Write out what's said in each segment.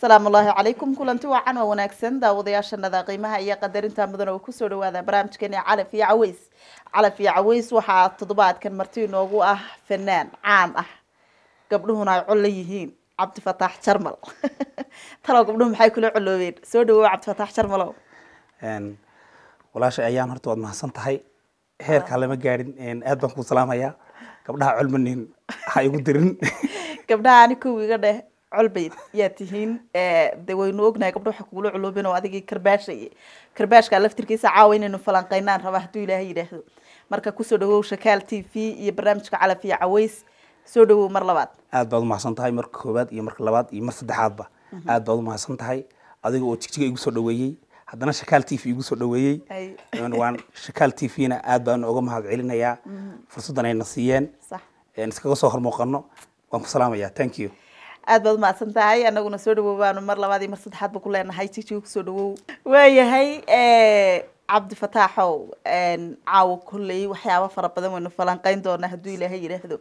asalaamu ullaahi calaykum kulanti wacan waa wanaagsan daawadayaashanada qiimaha iyo qadarinta mudan oo kusoo dhawaada barnaamijkeeni calaf iyo caweys calaf iyo caweys waxaa toddobaadkan marti inoogu ah fanaan caan ah gabdhuhuna ay col la yihiin cabdifataax jarmal talow gabdhuhu maxay kula coloobeen soo dhawow cabdifataax jarmalow walaasha ayaan horta waad mahadsan tahay heerkaa lama gaadhin aad baan kuu salaamayaa gabdhaha colmanin ha igu dirin gabdhaha ani kow iga dheh colbayd yaa tihiin de waynu ognahay gabdho waxa kugula culuubin oo adigii karbaashaya karbaashka laftirkiisa caawa inaynu falanqeynaan raba hadduu ilaahay yidhaahdo marka kusoo dhawow shakaal t v iyo barnaamijka calaf iyo caweys soo dhawow mar labaad aad baad umahadsan tahay marka koowaad iyo marka labaad iyo mar saddexaadba aad baad umahadsan tahay adiga oo jigjiga igu soo dhaweeyey haddana shakaal t v igu soo dhaweeyey Ay. waan shakaal t v-na aad baan uga mahad celinayaa fursaddan ayna siiyeen sax iskaga soo hormuuqano waan ku salaamayaa thank you aad baad umahadsan tahay anaguna soo dhawow baanu mar labaad iyo mar saddexaad ba ku leenahay jijiga kusoo dhawow waayahay cabdifataaxow caawa kolley waxyaaba fara badan waynu falanqeyn doonaa hadduu ilaahay yidhaahdo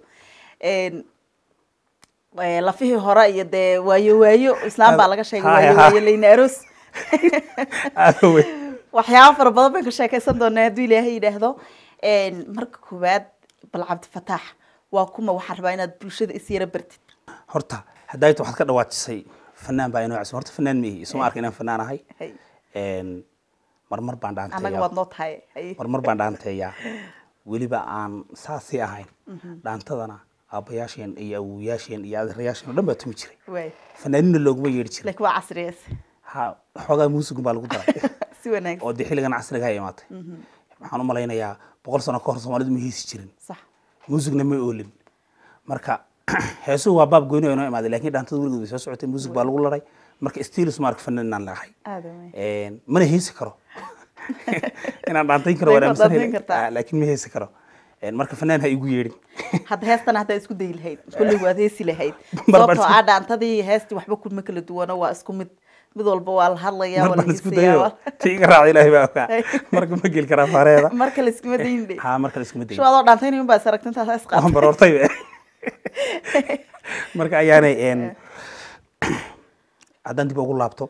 Eh, lafihii hore iyo dee waayo waayo islaam baa laga sheegay Haya, waayo haya. waayo leyna aroos aad u weyn waxyaaba fara badan baynu ka sheekeysan doonaa hadduu ilaahay yidhaahdo marka koowaad bal cabdifataax waa kuma waxaan rabaa inaad bulshada is yara bartid horta haddaayta waxaad ka dhawaajisay fanaan baa inoo cusub horta fanaan mihi isuma arka inaan fanaan ahay Hay. Een, marmar baan annaga dhaanteeyaa waad noo tahay Hay. marmar baan dhaanteeyaa weliba aan saasii ahayn dhaantadana aabbayaasheen iyo awowayaasheen iyo adeerayaasheen oo dhan baa tumi jiray waay fanaanina looguma yeedhi jiray laakiin waa casriyees ha xoogaa muusigun baa lagu daray si wanaagsan oo dee xilligan casriga ay imaatay waxaan u malaynayaa boqol sano ka hor soomaalidu ma heesi jirin sax muusigna ma oolin marka heesuhu waa baab gooni oo inoo imaaday laakiin dhaantada weligood way soo socotay muusig baa lagu laray marka stilis ma arka fanaan inaan leehay aada wey Een, mana heesi karo inaan dhaantayn karo waan Way dhaantayn aaminsan kartaa. laakiin ma heesi karo Een, marka fanaan ha igu yeedhin hadda heestana haddaa isku dayi lahayd kolley waad heesi lahayd Mar baan sababtoo isku- ah dhaantadii iyo heestii waxba kuma kala duwano waa isku mid mid walba waa la hadlayaa mar waa la baan isku heesayaa dayo waa- ti iga raaca ilaahay baa ogaa marka ma geli karaa faareeda marka la iskuma dayin dhe ha marka la iskuma dayo shu adoo dhaantaynayo un baa is aragta intaas is qaata waan baroortay be. marka ayaanay een, haddaan dib ugu laabto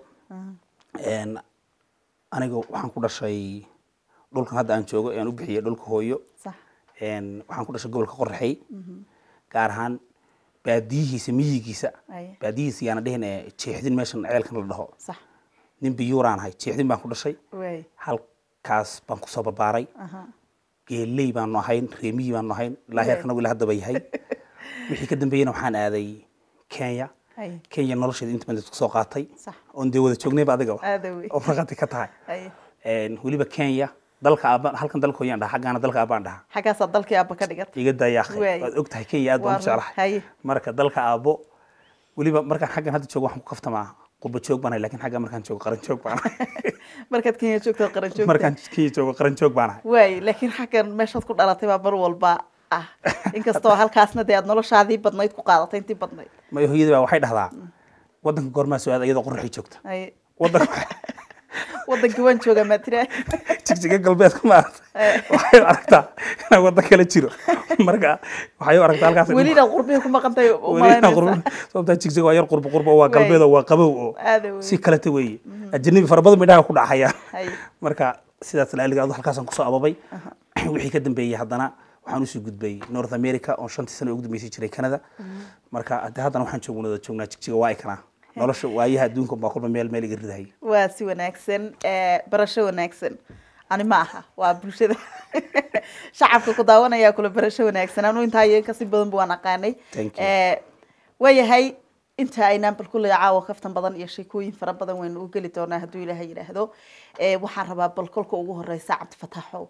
een, aniga waxaan ku dhashay dhulkan hadda aan joogo aan u bixiyay dhulka hooyo sax een, waxaan ku dhashay gobolka qorraxey gaar ahaan baadiyihiisa miyigiisa Aye. baadiyihiisa yaana dhihin ee jeexdin meeshan ceelkan la dhaho sax nin biyuuraan ahay jeexdin baan ku dhashay waay halkaas baan kusoo barbaaray aha geeley baanu ahayn reemiyi baanu ahayn ilaa heerkan anagu ilaa haddaba yahay wixii ka dambeeyena waxaan aaday kenya Aye. kenya nolosheeda inta badan kusoo qaatay sax oon dee wada joognayba adiga aada wey oo markhaati ka tahay Aye. Een, weliba kenya dalka aabaan halkan dalka hooyaan dhaha xaggaana dalka aabaan dhaha xaggaasaa dalkii aabba ka dhigatay iga daya akhi Waay. waad og tahay kenya aad baan u Waa run. jeclahay Haye. marka dalka aabo weliba markaan xaggan hadda joogo waxaan ku kaftamaa qurba joog baan ahay laakiin xagga markaan joogo qaran joog baan ahay markaad kenya joogto qaran joogta markaan kenya joogo qaran joog baan ahay waay laakiin xaggan meeshaad ku dhalatay baa mar walba ah inkastoo halkaasna dee aad noloshaadii badnayd ku qaadatay intii badnayd mayo hooyadii baa waxay dhahdaa waddanka goormaa soo aada iyadoo qorraxii joogta Aye. waddanka wadankii waan joogaa maa tiraa jigjiga galbeedka maarata waxay u aragtaa inaan waddan kale jiro marka waxay u aragtaa halkaas welina qurbihi ku maqantay welina qurbo sababtaa jigjiga waa yar qurbo qurbo oo waa Waay. galbeed oo waa qabow oo aada wey si kaleta weeye ajanabi fara badan bay dhaha ku dhacayaan Haye. marka sidaas laaliga adu halkaasaan kusoo ababay wixii ka dambeeyey haddana waxaan usii gudbay north america oo shantii sano ugu dambeysay jiray canada marka hadde haddana waxaan joognada joognaa jigjiga waa ikanaa nolosha waayaha adduunka baa kolba meel meel iga ridahay waa si wanaagsan eh, barasho wanaagsan ani ma aha waa bulshada shacabka ku daawanaya kula barasho wanaagsan anu intaa iyo kasii badan bu waan aqaanay Thank you. Eh, waayahay inta aynaan bal kulley caawa kaftan badan iyo sheekooyin fara badan waynu u geli doonaa hadduu ilaahay yidhaahdo Eh, waxaan rabaa bal kolka ugu horeysa cabdifataaxo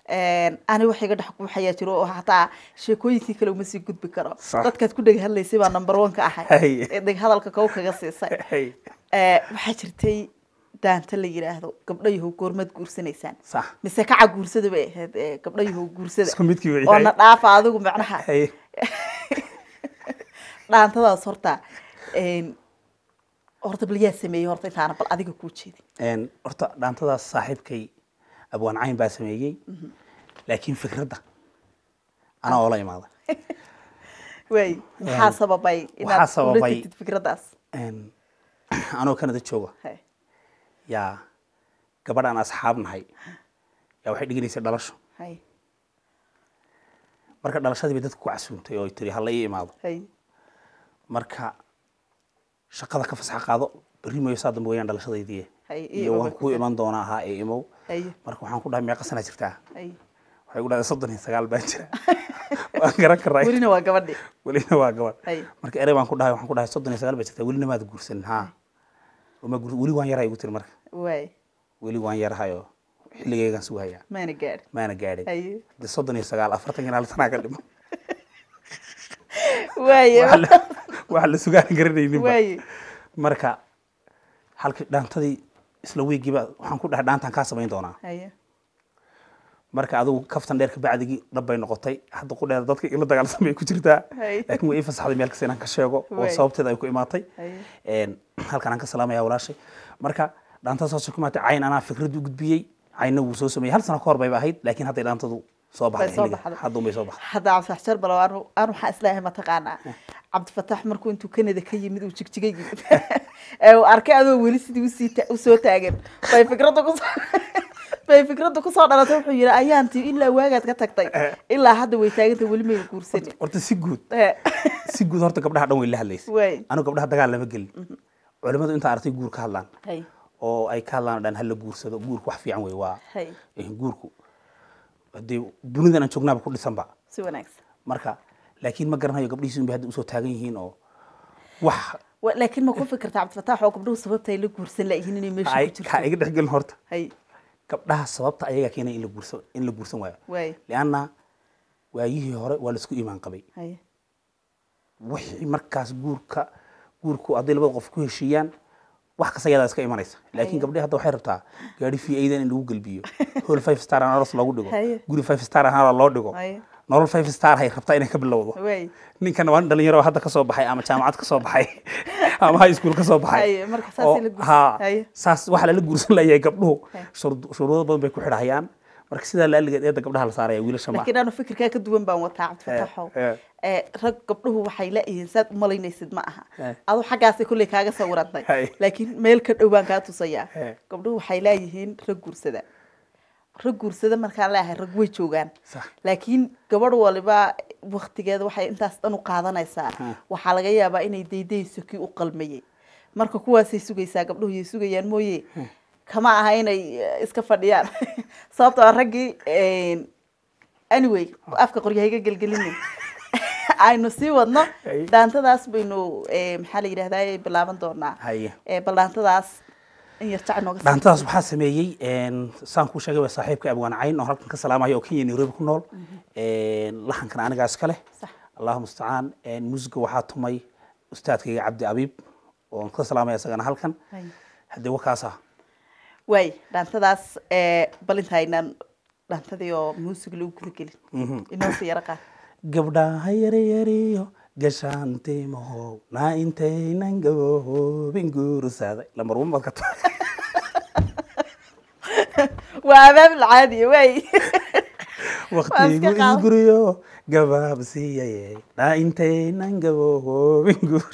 ani wax iga dhex guuxayaa jiro oo hataa sheekooyinkii kale uma sii gudbi karo Sax. dadkaad ku dheg hadlaysay baa number one ka ahay Haye. ee dheg hadalka kow kaga siisay Hey. Eh, waxaa jirtay daanta la yidhaahdo gabdho yahow goormaad guursanaysaan sax mise kaca guursada bay ahayd eh, gabdho yahow guursada isku midkii wey oo na dhaafa adigu macnaha Hey. dhaantadaas horta een, horta bal yaa sameeyey horta intaana bal adiga kuu jeedin Een, horta dhaantadaas saaxiibkay abwaan cayn baa sameeyey laakiin fikradda anaa oo la imaada waay maxaa sababay waxaa inaad ula sababay- tegtid fikraddaas Een, anoo kanada jooga hay yaa gabadh aan asxaab nahay yaa waxay dhiganaysay dhalasho hay marka dhalashadii bay dadka ku casuumtay oo ay tiri hala ii imaado hay marka shaqada ka fasax qaado berri mooyo saa dambe weyaan dhalashadaydii Hay, ii iyo imow waan bay kuu ku iman doonaa ahaa ee imow hay marka waxaan ku dhahay meeqa sanaa jirtaa hay waxay ku dhahday soddon iyo sagaal baan jira waan garan karaa welina waa gabadhi welina waa gabadh hay marka erey baan ku dhahay waxaan ku dhahay soddon iyo sagaal baa jirtaa welina maad guursanin haa ma guursan weli waan yarahay igu tiri marka waay weli waan yarahay oo xilligaygaan sugahayaa maana gaadhi maana gaadhin hay de soddon iyo sagaal afartan iyo hal sanaa ka dhimo waaye Waxa la- waxa la sugaan garanayninba waaye marka halkii dhaantadii isla wiigiiba waxaan ku dhahay dhaantaan kaa samayn doonaa haye marka adigu kaftan dheer kabacdigii dhab bay noqotay hadda ku dheer dadka ila dagaalsan bay ku jirtaa Hay. laakiin way ii fasaxday meel kasta inaan ka sheego oo Way. sababteeda ay ku imaatay Hay. Een, halkan aan ka salaamaya walaashay marka dhaantada saasoo ku imaatay cayn anaa fikrad u gudbiyey caynna wuu soo sameeyey hal sano ka hor bayba ahayd laakiin hadday dhaantadu soo baxday Way soo xilliga baxday. hadda unbay soo baxday hadda cabdifax jar balow anu anu waxaan islaahay mataqaanaa cabdifatax markuu intuu kanada ka yimid uu jigjigay yimid ee uu arkay adoo weli sidii usii ta- usoo taagan bay fikradda kusoo bay fikradda kusoo dhalatay wuxuu yidhi ayaantii ilaa waagaad ka tagtay ilaa hadda way taagantay weli mayna guursanin horta si guud Eh, si guud horta gabdhaha dhan way la hadlaysay waay anigu gabdhaha dagaal lama gelin culimadu intaa aragtay guur ka hadlaan hay oo ay ka hadlaan dhan hala guursado guurku wax fiican wey waa hay eh, guurku hadii dunidan aan joognaaba ku dhisanba si wanaagsan marka laakiin ma garanayo gabdhihiisi unbay hadda usoo taagan yihiin oo wax Wa- laakiin ma ku fikirta cabdifatax oo gabdhuhu sababta ay la guursan laayihiin inay meesha ay ku ka jirto iga dhex gelin horta hay gabdhaha sababta ayagaa keenay in la guursan in la guursan waayo waay lianna waayihii hore waa laisku iimaan qabay hay wixii markaas guurka guurku hadday labada qof ku heshiiyaan wax kasta yadaa iska imanaysa laakiin gabdhihi hadda waxay rabtaa gaari v aidan in lagu gelbiyo hol five star aan aros loogu dhigo Haye. guri five star ahaan loo dhigo Haye. nolol five star hay rabtaa inay ka bilowdo waay ninkan waa nin dhalinyaro hadda ka soo baxay ama jaamacad ka soo baxay ama high school ka soo baxay Haye, marka saas oo- in la guursan- haa, haye. saas waxaa lala guursan layahay gabdhuhu Haye. shurud- shuruudo badan bay ku xidhayaan marka sidaa laaligeed eedda gabdhaha la saaraya wiilasha ma laakiin anu fikirkaa ka duwan baan wataa cabdifataxow Eh, eh. ee rag gabdhuhu waxay la-yihiin saad u malaynaysid ma aha Eh. adu xaggaasay kolley kaaga sawirantay Hay. laakiin meel ka dhow baan kaa tusayaa Eh. gabdhuhu waxay leeyihiin rag guursada rag guursada markaan leeyahay rag way joogaan Sax. laakiin gabadh waliba waktigeeda waxay intaas dhan u qaadanaysaa waxaa laga yaabaa inay daydayso kii u qalmayey marka kuwaasay sugaysaa gabdhuhu yay sugayaan mooye kama aha inay eh, iska fadhiyaan sababtoo ah raggii eh, anyway afka qoryahayga gelgelinin aynu sii wadno Ay. dhaantadaas baynu eh, maxaa la yidhahdaa bilaaban doonaa Haye. Eh, bal dhaantadaas in yar jac nooga sii- dhaantadaas waxaa sameeyey een, saan kuu sheegay waa saaxiibka abwaan cayn oo halkan ka salaamaya oo kenya nairobi ku nool Een, laxankan anigaa iska leh Sax. allahu mustacaan Een, muusiga waxaa tumay ustaadkayga cabdi abiib oon ka salaamaya isagana halkan Hay. haddee wakaasa waay dhaantadaas eh, bal intaynaan dhaantadii oo muusig lagu guda gelin inoo sii yara qaad gabdhaha yaryariyo gashaantimahow naa intaynan gaboobin guursaaday lambar one baad ka tahay waa abaab caadiya waay waqtigu qaad- isguriyo gabaabsiiyaye naa intaynan gaboobin guur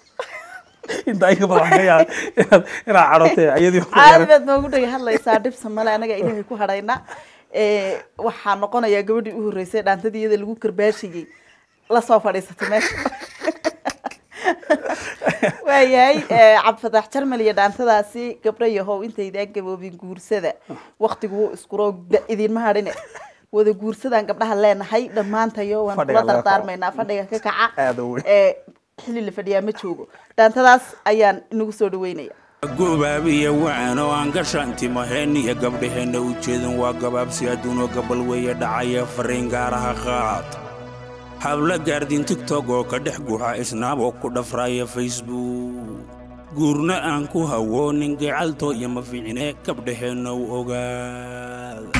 intaa inka badan waxaan ka yaabay inaad inaad cadhotay ayadii ku caadi yaran. baad noogu dhega hadlaysaa dhibsa male anaga ilaahay ku hadhayna Eh, waxaa noqonayaa gabadhii u horreysay dhaantadii iyada lagu karbaashiyey la soo fadhiisatay meesha waayahay eh, cabdifatax jarmal iyo dhaantadaasi gabdho yahow intaydaan gaboobin guursada waktigu wuu iskuro da- idinma hadhine wada guursadaan gabdhaha leenahay dhammaantayo waan Fadhiga kula laga kaco. dardaarmaynaa fadhiga ka kaca Aad u weyn. Eh, xilli la fadhiyaa ma joogo dhaantadaas ayaan inagu soo dhaweynaya gobaabiya wacan oo aan gashaantimaheen iyo gabdhaheenna u jeedin waa gabaabsi adduunoo gabal weeye dhacaya fariin gaaraha qaad habla gaardin tigtog oo ka dhex guxa isnaab oo ku dhafraya facebook guurna aan ku hawoonin gacalto iyo ma fiicne gabdhaheenna u ogaada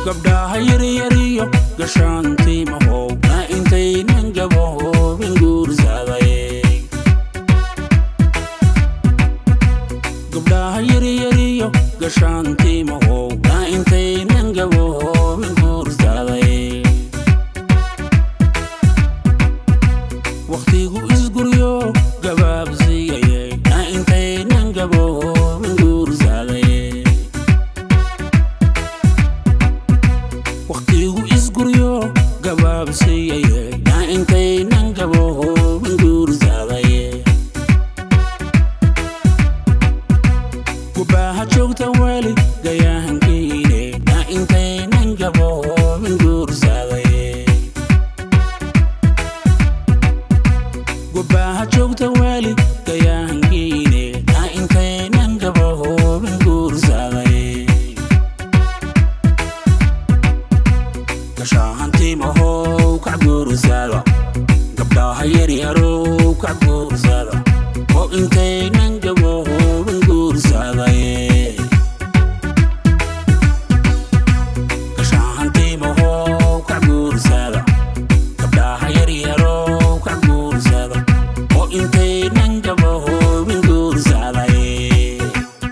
gabdhaha yaryariyo gashaantiimahow na intaynan gaboobin guursaday gabdhaha yaryariyo gashaantiimahow na intaynan gaboobin guursaday wakhtigu isguryo gabaabsiiyayay na intaynan gaboobin guursaday wakhtigu isguryo gabaabsiiyayay na intaynan gaboobin guursaday gubaaha joogta weli gayahankiine na intaynan gaboobin guursaday gubaaha joogta weli gayahankiine na intaynan gaboobin guursaday gashahantiimahow kac guursada gabdhaha yaryarow kac guursada oo intaynan gaboobin guursaday gashahantiimahow kac guursada gabdhaha yaryarow kac guursada oo intaynan gaboobin guursaday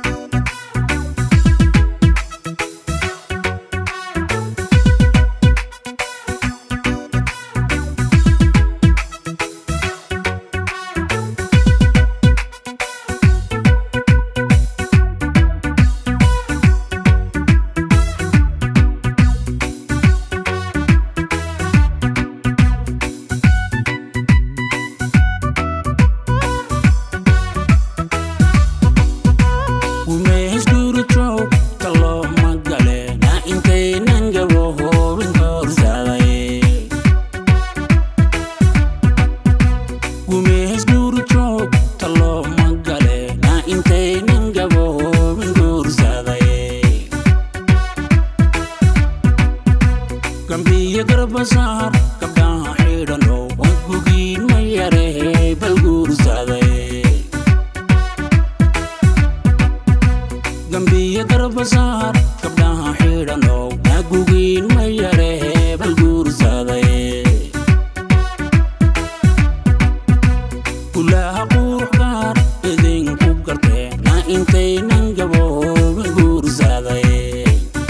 gumeys guurijow kaloo magale na intaynan gaboobin guursaday gumeys guurijow kaloo magale na intaynan gaboobin guursaday gambiyo garbasaar gabdhaha xidhanow oo gugiin ma yarehey bal guursaday gambiyo garbasaar gabdhaha xidhanow nagugiin ma yarehee bal guursaday gulaha quruxgaar idinku gartee na intaynan gaboobin guursaday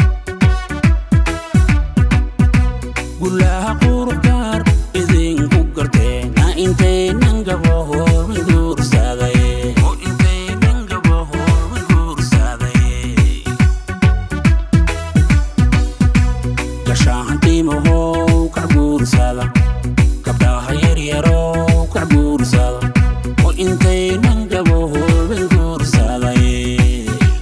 gulaha quruxgaar idinku gartee na intaynan gaboobin guursaday oo intaynan gaboobin guursaday gashahantiimahow kac guursada gabdhaha yaryarow kac guursada oo intaynan gaboobin guursaday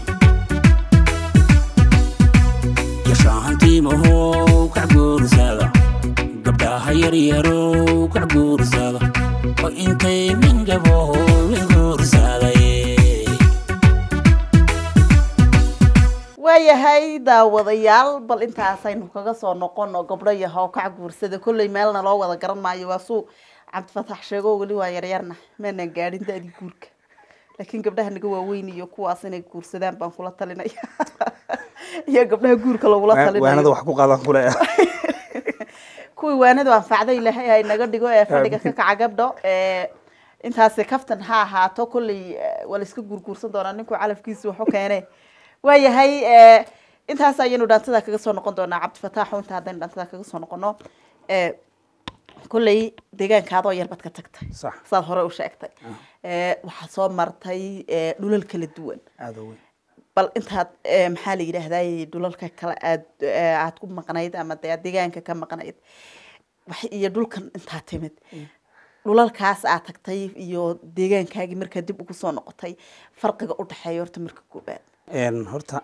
gashahantiimahow kac guursada gabdhaha yaryarow kac guursada oo intaynan gaboobin guursaday waayahay daawadayaal bal intaasaynu kaga soo noqono gabdho yahow kac guursada kolley meelna loo wada garan maayo waa suu cabdifatax sheego weli waa yaryarna maanan gaadhin da-dii guurka laakiin gabdhaha naga waaweyn iyo kuwaas inay guursadaan baan kula talinaya iyo gabdhaha guurka lagula waanada talinayo wax ku qaadan kule kuwii waanadu anfacday ilaahay hay naga dhigo ee fadhiga ka kaca gabdho ee intaasi kaftan ha ahaato kolley eh, waa la iska guurguursan doonaa ninku calafkiisa waxu keene waayahay eh, intaas ayaynu dhaantada kaga soo noqon doonaa cabdifataaxo inta haddaynu dhaantada kaga soo noqono eh, kolley deegaankaadoo yar baad ka tagtay Sax. saad hore u sheegtay Eh, waxaad soo martay eh, dhulal kala duwan aada u weyn bal intaad eh, maxaa la yidhaahday dhulalka kale aad eh, aad ku maqnayd ama dee aad deegaanka ka maqnayd wax- iyo dhulkan intaa timid dhulalkaas aad tagtay iyo deegaankaagii markaa dib ugu soo noqotay farqiga u dhexeeya horta marka koobaad Een, horta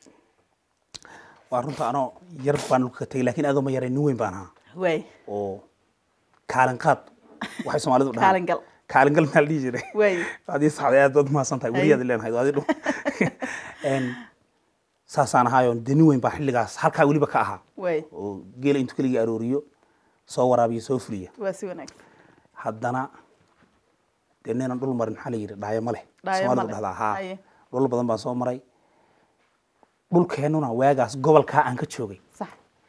waa runta anoo yar baan dhulka ka tegay laakiin aadoo ma yaray nin weyn baan ahaa waay oo kaalin qaad waxay soomaalidu dhahaan Kaalin gal. kaalin gal maxaa la dhihi jiray Waay. adii saxday aad baad mahadsan tahay weliyaad leenahay adii dhu Een, saasaan ahaayo dee nin weyn baa xilligaas halkaa weliba ka ahaa waay oo geela intuu keligii arooriyo soo waraabiyo soo fuliya waa si wanaagsan haddana dee ninan dhul marin maxaa la yidhi dhaayo ma leh Dhaayo ma soomaalidu leh. dhahdaa haa Haye. dhul badan baan soo maray dhulkeennuna waagaas gobolkaa aan ka joogay sax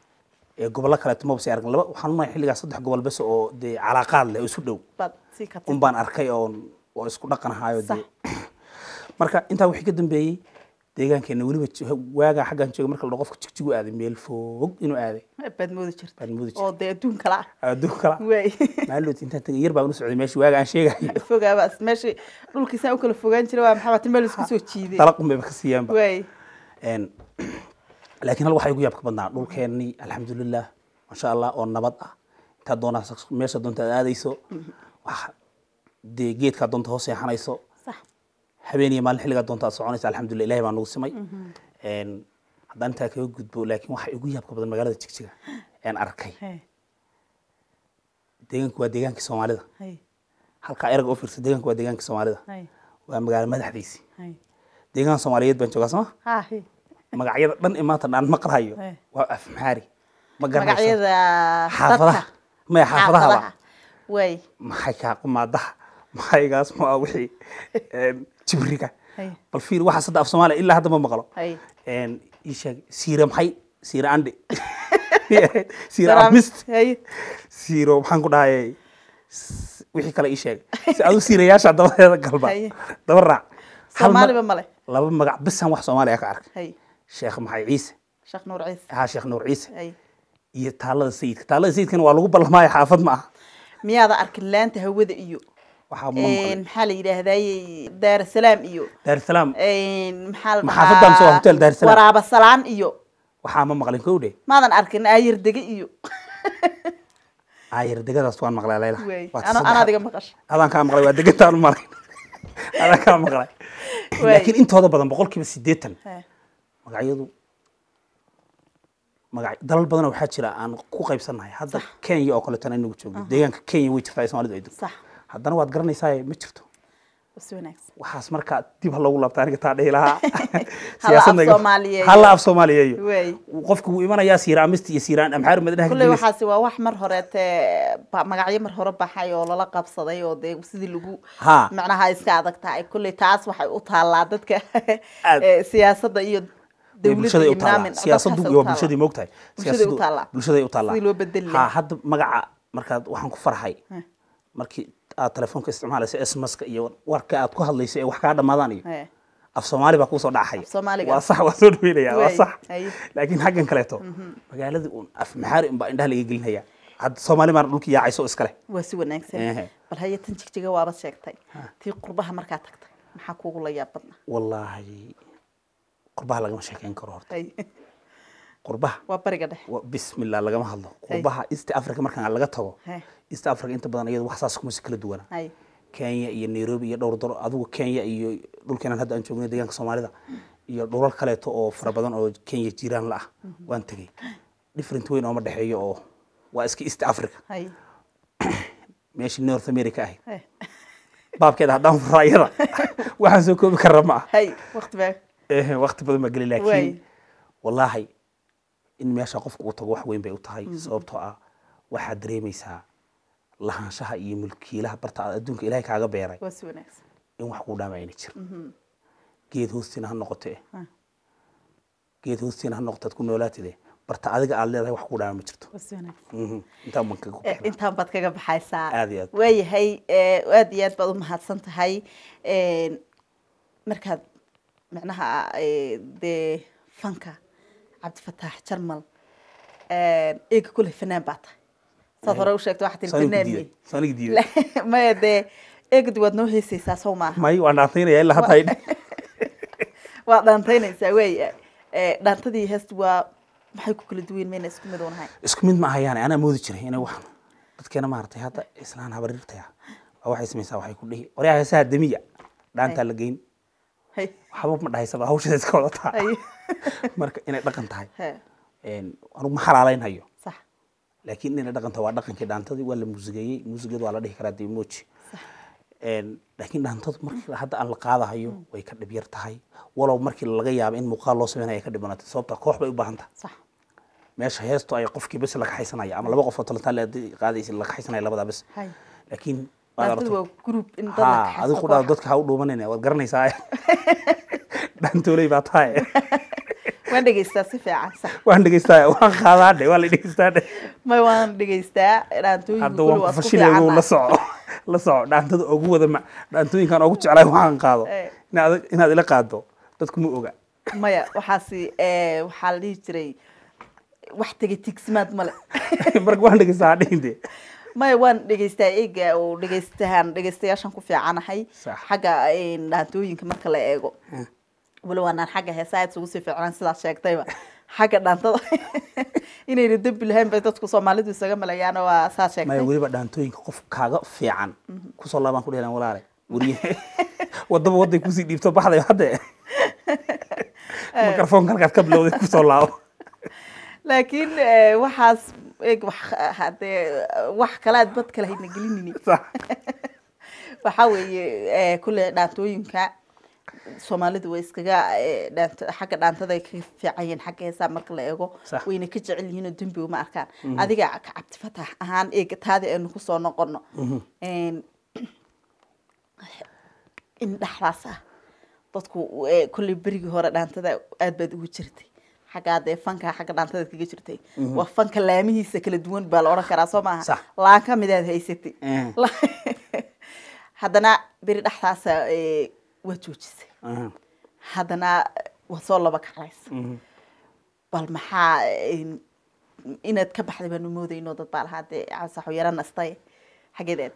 ee gobollo kaleeto maba sii arkan laba waxaan umaya xilligaas saddex gobol bes oo dee calaaqaad leh oo isu dhow baad sii ka un baan arkay oo oo isku dhaqan ahaayo Sax. dee marka intaa wixii ka dambeeyey deegaankeena weliba jo- waagaa xaggan jooga marka la dhaho qofka jigjigu aaday meel fog inuu aaday baad moodi jirta baan moodi oo dee adduun kala ah adduun kala waay maallood intaan tagay yar baan u socday meeshii waaga aan sheegayo fogaaba meeshii dhulkiisaan u kala fogaan jiray waa maxaa meel isku soo jiiday dalaqun bayba ka siiyaanba waay Een, laakiin hal waxaa igu yaabka badnaa dhulkeennii alxamdulilah masha allah oo nabad ah intaad doonaa meesha doonta aad aadayso wax dee geedkaa doonta hoos seexanayso sax habeen iyo maalin xilligaa doonta aad soconaysa alxamdulilah ilahay baa nagu simay Een, haddaan intaa kaga gudbo laakiin waxaa igu yaabka badan magaalada jigjiga een arkay hay deegaanku waa deegaankii soomaalida hay halkaa erag oo fiirsa deegaanku waa deegaankii soomaalida hay waa magaalo madaxdiisii hay deegaan soomaaliyeed baan joogaa sooma ha hay magacyada dhan ee maanta dhaan maqlahayo Hey. waa af maxaari ma garanayso magacyada xaafadaha dadka maya xaafadahaba waay maxay kaa qumaadaha maxaygaas ma wixii een, jibriga hay bal fiir waxaa sadda af soomaaliya ilaa hadda ma maqlo hay Een, ii sheeg siira maxay siira andhi siira amist hay siiro maxaan ku dhahayay s- wixii kale ii sheeg si adu siirayaasha dabadeeda galba Haye. daba raac Hal mag- soomaaliba male laba magac bisan wax soomaaliya ka arkay hay sheekh maxay ciise sheekh nuur ciise haa sheekh nuur ciise hay iyo taalada sayidka taalada sayidkana waa lagu ballamaayo xaafad ma aha miyaada arkin laanta hawada iyo waxaa ma een, maqlay maxaa la yidhaahdaye daarasalaam iyo daarsalaam een, maxaa la Ma xaafaddan mise waa hotel Daar es Salaam? waraaba salaan iyo waxaa ma maqlin kowdhe maadan arkin aayir dege iyo aayar degadaas waan maqlay layla waay Waa ana saddex- anaa diga maqasha adaan kaa maqlay waa degantaan u malay adaan kaa maqlay Waay. laakiin intooda badan boqolkiiba siddeetan He, magacyadu magac dalal badan waxaa jira aan ku qaybsannahay hadda kenya oo kaleetana inagu joogno deegaanka kenya way jirtaa ee soomaalidu ay degto sax haddana waad garanaysaa ma jirto si wanaagsan waxaas markaa dib ha loogu laabta aniga taa dhihi lahaa Hala af Siyaasadda- Soomaaliyeeyo. hala af soomaaliyeeyo waay qofku wuu imanayaa siira amist iyo siiraan amxaar madinaha kulley waxaasi waa wax mar horeete ba- magacyo mar hore baxay oo lala qabsaday oo dee sidii lagu Ha. macnaha iska adag tahay kulley taas waxay u taallaa dadka Aad. eh, siyaasadda iyo dowladda bulshaday iyo u taallaa naamin siyaasadu dadkaasay u waa taallaa. bulshadii moogtahay Bulshaday u Siyaasadu- taallaa. bulshaday u taallaa Sidii loo bedeli ha lahaa. hadda magaca markaad waxaan ku farxay Heh. markii aad telefoonka isticmaalaysa sms-ka iyo warka aad ku hadlayso ee wax kaa dhamaadaan iyo He, af soomaali baa kuusoo dhacaya Af Soomaaliga. waa sax waa soo dhaweynaya waa Waay, sax haye. laakiin xaggan kaleeto magaaladii uun af maxaari unbaa indhaha laga gelinaya hadda soomaali maana dhulkii yaacayso iskale waa si wanaagsan Ehe. bal haye tan jigjiga waaba sheegtay tii qurbaha markaa tagtay maxaa kuugu la yaab badnaa wallaahi qurbaha lagama sheekeyn karo horta Hay, qurbaha waa bariga dhexe wa- bismillah lagama hadlo qurbaha east africa markaan laga tago He, east africa inta badan iyadu wax saas kuma si kala duwana hay kenya iyo nairobi iyo dhowr daro adigu kenya iyo dhulkeenan hadda aan joogno deegaanka soomaalida iyo dhulal kaleeto oo fara badan oo kenya jiraan la ah waan tegey different weyn ooma dhexeeyo oo waa iska east africa hay meeshii north america ahayd he, baabkeeda haddaan furo ayada waxaan soo koobi karra ma ah hay waqti baa Eh, waqti badan baa geli Waay. laakiin wallaahi in meesha qofka uu tago wax weyn bay u tahay sababtoo ah waxaad dareemaysaa lahaanshaha iyo mulkiilaha barta aad adduunka ilaahay kaaga beeray waa si wanaagsan in wax kuu dhaama ayna jir geed hoostiina ha noqote Ah. geed hoostiina ha noqote aad ku noolaatide barta adiga aad leedahay wax kuu dhaama ma jirto waa si wanaagsan Mhm. intaan baan kaga Eh, bixinaa. intaan baad kaga baxaysaa Aad iyo aad. waayahay eh, aad iyo aad baad u mahadsan tahay Een, markaad macnaha eh, dee fanka cabdifataax jarmal een, eega kule fanaan baa tahay saad hore u sheegtay waxaa tiri Soo anigu fanaan diiday. miyey Soo anigu diiday. maya dee eegadi waad noo heesaysaa sow maaha may waan dhaantaynaya ilaa hadda ay waad dhaantaynaysaa wey Eh, dhaantadii heesta waa maxay ku kala duwan mayna isku mid unahay isku mid ma ahayaane anaa moodi jiray inay waxan dadkeena maaragtay hadda islaan habarirtaya waa waxay samaysaa waxay ku dhihi waryaa heesaha demiya dhaantaa la geyn hay waxba ma dhahaysaba hawsheeda iska wadataa hay marka inay dhaqan tahay He, een, anugu ma xalaalaynhayo sax laakiin inay dhaqan tahay waa dhaqankii dhaantadii waa la muusigeeyey muusigeedu waa la dhihi karaa demoji laakiin dhaantadu markii hadda aan la qaadahayo way ka dhib yar tahay walow markii laga yaabo in muuqaal loo sameynaya ay ka dhibanaatay sababta koox bay u baahan tahay sax meesha heestu ay qofkii bes la kaxaysanaya ama laba qof oo talantaan qaadaysa la kaxaysanaya labadaa bes hay laakiin waad dhaantadu aragtay waa group in dad la ha kaxaysto adigu kudhaa koox. dadka ha u dhuumanayna waad garanaysaa dhaantooley baa tahay waan dhegeystaa si fiican sax waan dhegeystaa waan qaadaa dhe waa la dhegeystaa dhe may waan dhegeystaa dhaantooyinka hadda kulli waan waa isku kufashilayo fiican la soco la soco dhaantada ugu wada ma dhaantooyinkan ugu jeclaay waxaan qaado Eh. inaad inaad ila qaado dadku ma oga maya waxaasi eh, waxaa la dhihi jiray wax tegay tigsimaad male marka waan dhegeystaa dhihin de maya waan dhegeystaa eega oo dhegeystahan dhegeystayaashan ku fiicanahay Sax. xagga eh, dhaantooyinka marka la eego wali waanaan xagga heesaa isugu sii fiicnaan sidaad sheegtayba xagga dhaantada inayna dembi lahayn bay dadku soomaalidu isaga malayaan waa saa maya sheegtay weliba dhaantooyinka qof kaaga fiican kusoo laabaan ku dhelan walaale weriye wadaba waday kusii dhiibto baxday hadde mikrofoonka halkaad ka bilowday kusoo laabo laakiin eh, waxaas eeg wax hadee wax kale aad bad kale hayna gelinini Sax. waxaa weeye eh, kulle dhaantooyinka soomaalidu way iskaga eh, dhaant- xagga dhaantada ay kaga fiican yihiin xagga heesaa marka la eego Sax. wayna ka jecel yihiin oo dembi uma arkaan adiga ka cabdifatax ahaan eega taadi aynu kusoo noqono En, in dhexdaas ah dadku eh, kolley berigii hore dhaantada aad baad ugu jirtay xagga dee fanka xagga dhaantada kaga jirtay waa fanka laamihiisa kala duwan baa la odhan karaa soo maaha Sax. laan ka midaad haysatay Eh. haddana beri dhexdaasa eh, waa joojisay Aha. haddana waa soo laba kaclaysa bal maxaa eh, inaad ka baxday baanu moodayno dad baa lahaa dee saxo yara nastay xaggeed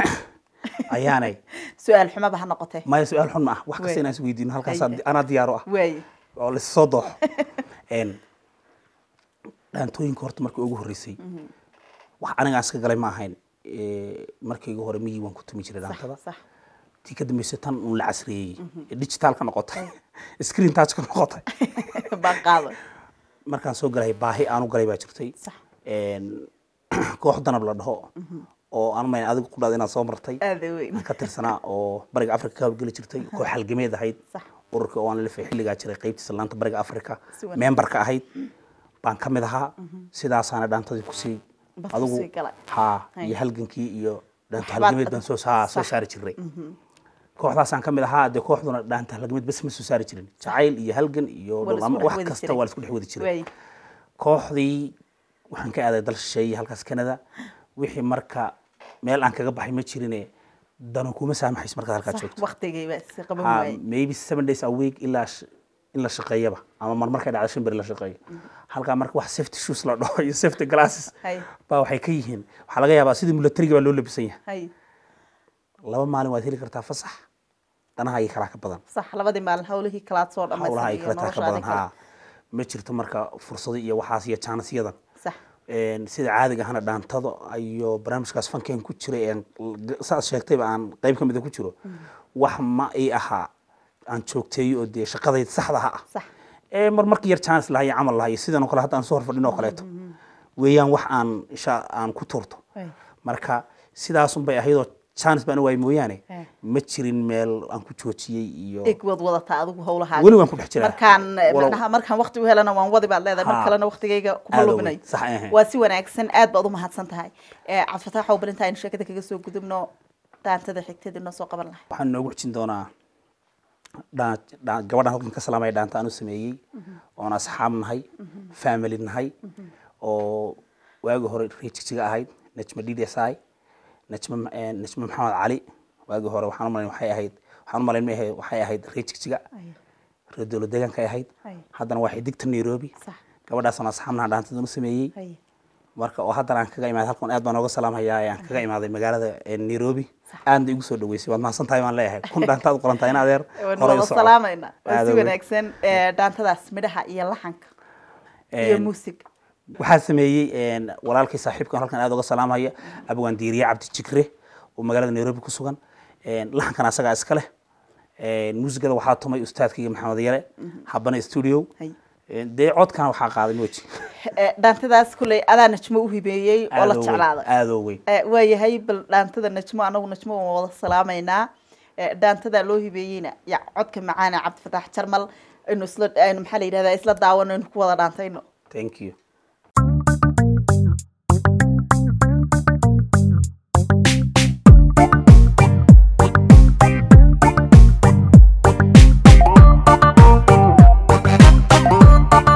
ayaanay su-aal xumaba ha noqotee maya su-aal xun ma ah wax Wey. kasta inaan is weydiino halkaas Hay. anaa diyaaro ah waaye oo laissoo dooxo En, dhaantooyinka horta markii ugu horreysay wax anigaan iska galay ma ahayn Eh, markii ugu hore miyii waan ku tumi jiray dhaantada sax tii ka dambeysay tan un la casriyeeyey ee digital ka noqotay screen touch ka noqotay baan qaaday markaan soo galay baahi aanu galay baa jirtay Sax. En, koox danab la dhaho oo aan mayn adigu ku dhada inaad soo martay aada weyn aan ka tirsanaa oo bariga africa ka hawlgeli jirtay koox halgameed ahayd Sax. ururka oo aan lafay xilligaa jiray qaybtiisa laanta bariga africa Si wanaagsan. memberka ahayd baan ka mid ahaa sidaasaana dhaantadii kusii Bas adigu kusii galay. haa Hay. iyo halgankii iyo dhaanta Waxbaad halgameed ad- baan soo saa- soo Sax. saari jiray kooxdaasaan ka mid ahaa dee kooxduna dhaanta halgameed bas ma soo saari jirin jacayl iyo halgan iyo Waa la isku dhulamo dhex wax wadi kasta jiray. waa la isku dhex wadi jiray waaye kooxdii waxaan ka aaday dal shisheeye halkaas canada wixii marka meel aan kaga baxay ma jirine dano kuma saamaxayso markaad halkaad sax joogto waqtigay baa is qaban Ha, waaye maybe seven days a week ilaa sh- in la shaqeeyaba ama mar markay dhacdo shan beri la shaqeeyo halkaa marka wax safety shoes la dhaho iyo safety glasses Hay. baa waxay ka yihiin waxaa laga yaabaa sidii militariga baa loo labisan yahay hay laba maalin waad heli kartaa fasax danaha iyo kalaa ka badan sax labadii maalin hawlihii kalaad soo hawlaha ay dhammaysan kala taa ka badan ha ma jirto marka fursado iyo waxaas iyo jaanisyadan sax Een, sida caadiga ahana dhaantada iyo barnaamijkaas fankeen ku jiray een l- saad sheegtayba aan qayb ka mida ku jiro wax ma ii ahaa aan joogteeyo oo dee shaqadayda saxda ha ah sax ee mar markii yar jaanis lahaa iyo camal lahaa iyo sidan oo kale hadda aan soo horfadhin oo kaleeto weeyaan wax aan isha aan ku tuurto Ay. marka sidaasun bay ahaydoo jaanis baan waay mooyaane Eh. ma jirin meel aan ku joojiyey iyo eg waad wadataa adigu hawlahaa weli waan ku dhex jiraa markaan Walow- macnaha markaan waqti u helana waan wadi baad leedahay mar Ha. kalena waqtigayga kuma Aad u lubinayo weyn. Sax, ehe. waa si wanaagsan aad baad u mahadsan tahay Eh, cabdifataax oo balinta aynu sheekada kaga soo gudubno daantada xigtada inoo soo qaban lahay waxaan noogu xijin doonaa dhaa- dhaa- gabadhan halkan ka salaamaya dhaanta aan u sameeyey oon asxaab nahay family nahay oo waagi hore reejigjiga ahayd najma ddsi najma eh, najma maxamed cali waagi hore waxaan u malayn waxay ahayd waxaan u malayn ma ahayd waxay ahayd reejigjiga reer dowlad deegaanka ay ahayd Ay. haddana waa xidigta nairobi sax gabadhaasoo asxaab naha dhaantadan u sameeyey hay marka oo haddana aan kaga imaaday halkan aad baan ooga salaamhayaa ee aan kaga imaaday magaalada eh, nairobi aadna igu soo dhaweysay waad mahadsan tahay baan leeyahay kun dhaantaad u qorantahay in adeer waan horay u wada soco. salaamayna waa Aad si u weyn. wanaagsan Eh, dhaantadaas midhaha iyo laxanka iyo Een, muusig waxaa sameeyey een, walaalkay saaxiibkan halkan aad uga salaamhaya abwaan diiriye cabdi jikre oo magaalada nairobi ku sugan Een, laxankan asagaa iska leh Een, muusigada waxaa tumay ustaadkayga maxamed yare habana studio Hay. Een, dee codkana waxaa qaaday moji Eh, dhaantadaas kuley adaa najmo u hibeeyey oo la Aad oo weyn, jeclaaday aad oo weyn Eh, waayahay bal dhaantada najmo anagu najmo waan wada salaamaynaa Eh, dhaantada loo hibeeyeyna ya codka macaana cabdifataax jarmal aynu isla aynu maxaa la yidhahdaa isla daawano aynu ku wada dhaantayno thank you Thank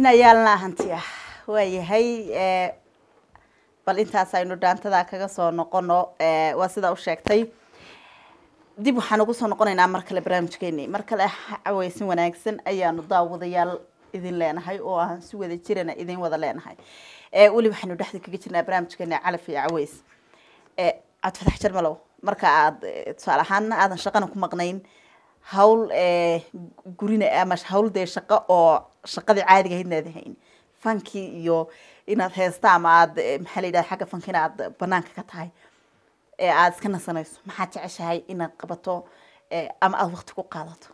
inayaalnaa hantiya waayahay eh, bal intaas aynu dhaantada kaga soo noqono eh, waa sidaa u sheegtay dib waxaan ugu soo noqonaynaa mar kale barnaamijkeeni mar kale caweysin wanaagsan ayaanu daawadayaal idin leenahay oo aan si wada jirana idin wada leenahay Eh, weli waxaynu dhexda kaga jirnaa barnaamijkeeni calaf iyo caweys Eh, cabdifatax jarmalow marka aad eh, tusaale ahaana aadan shaqana ku maqnayn hawl eh, gurina ama hawl dee shaqo oo shaqadii caadiga ahayd inaad hayn fankii iyo inaad heesta ama aad eh, maxaa la yidhahda xagga fankina aad banaanka ka tahay ee aad iska nasanayso maxaad jeceshahay inaad qabato eh, ama aada waqti ku qaadato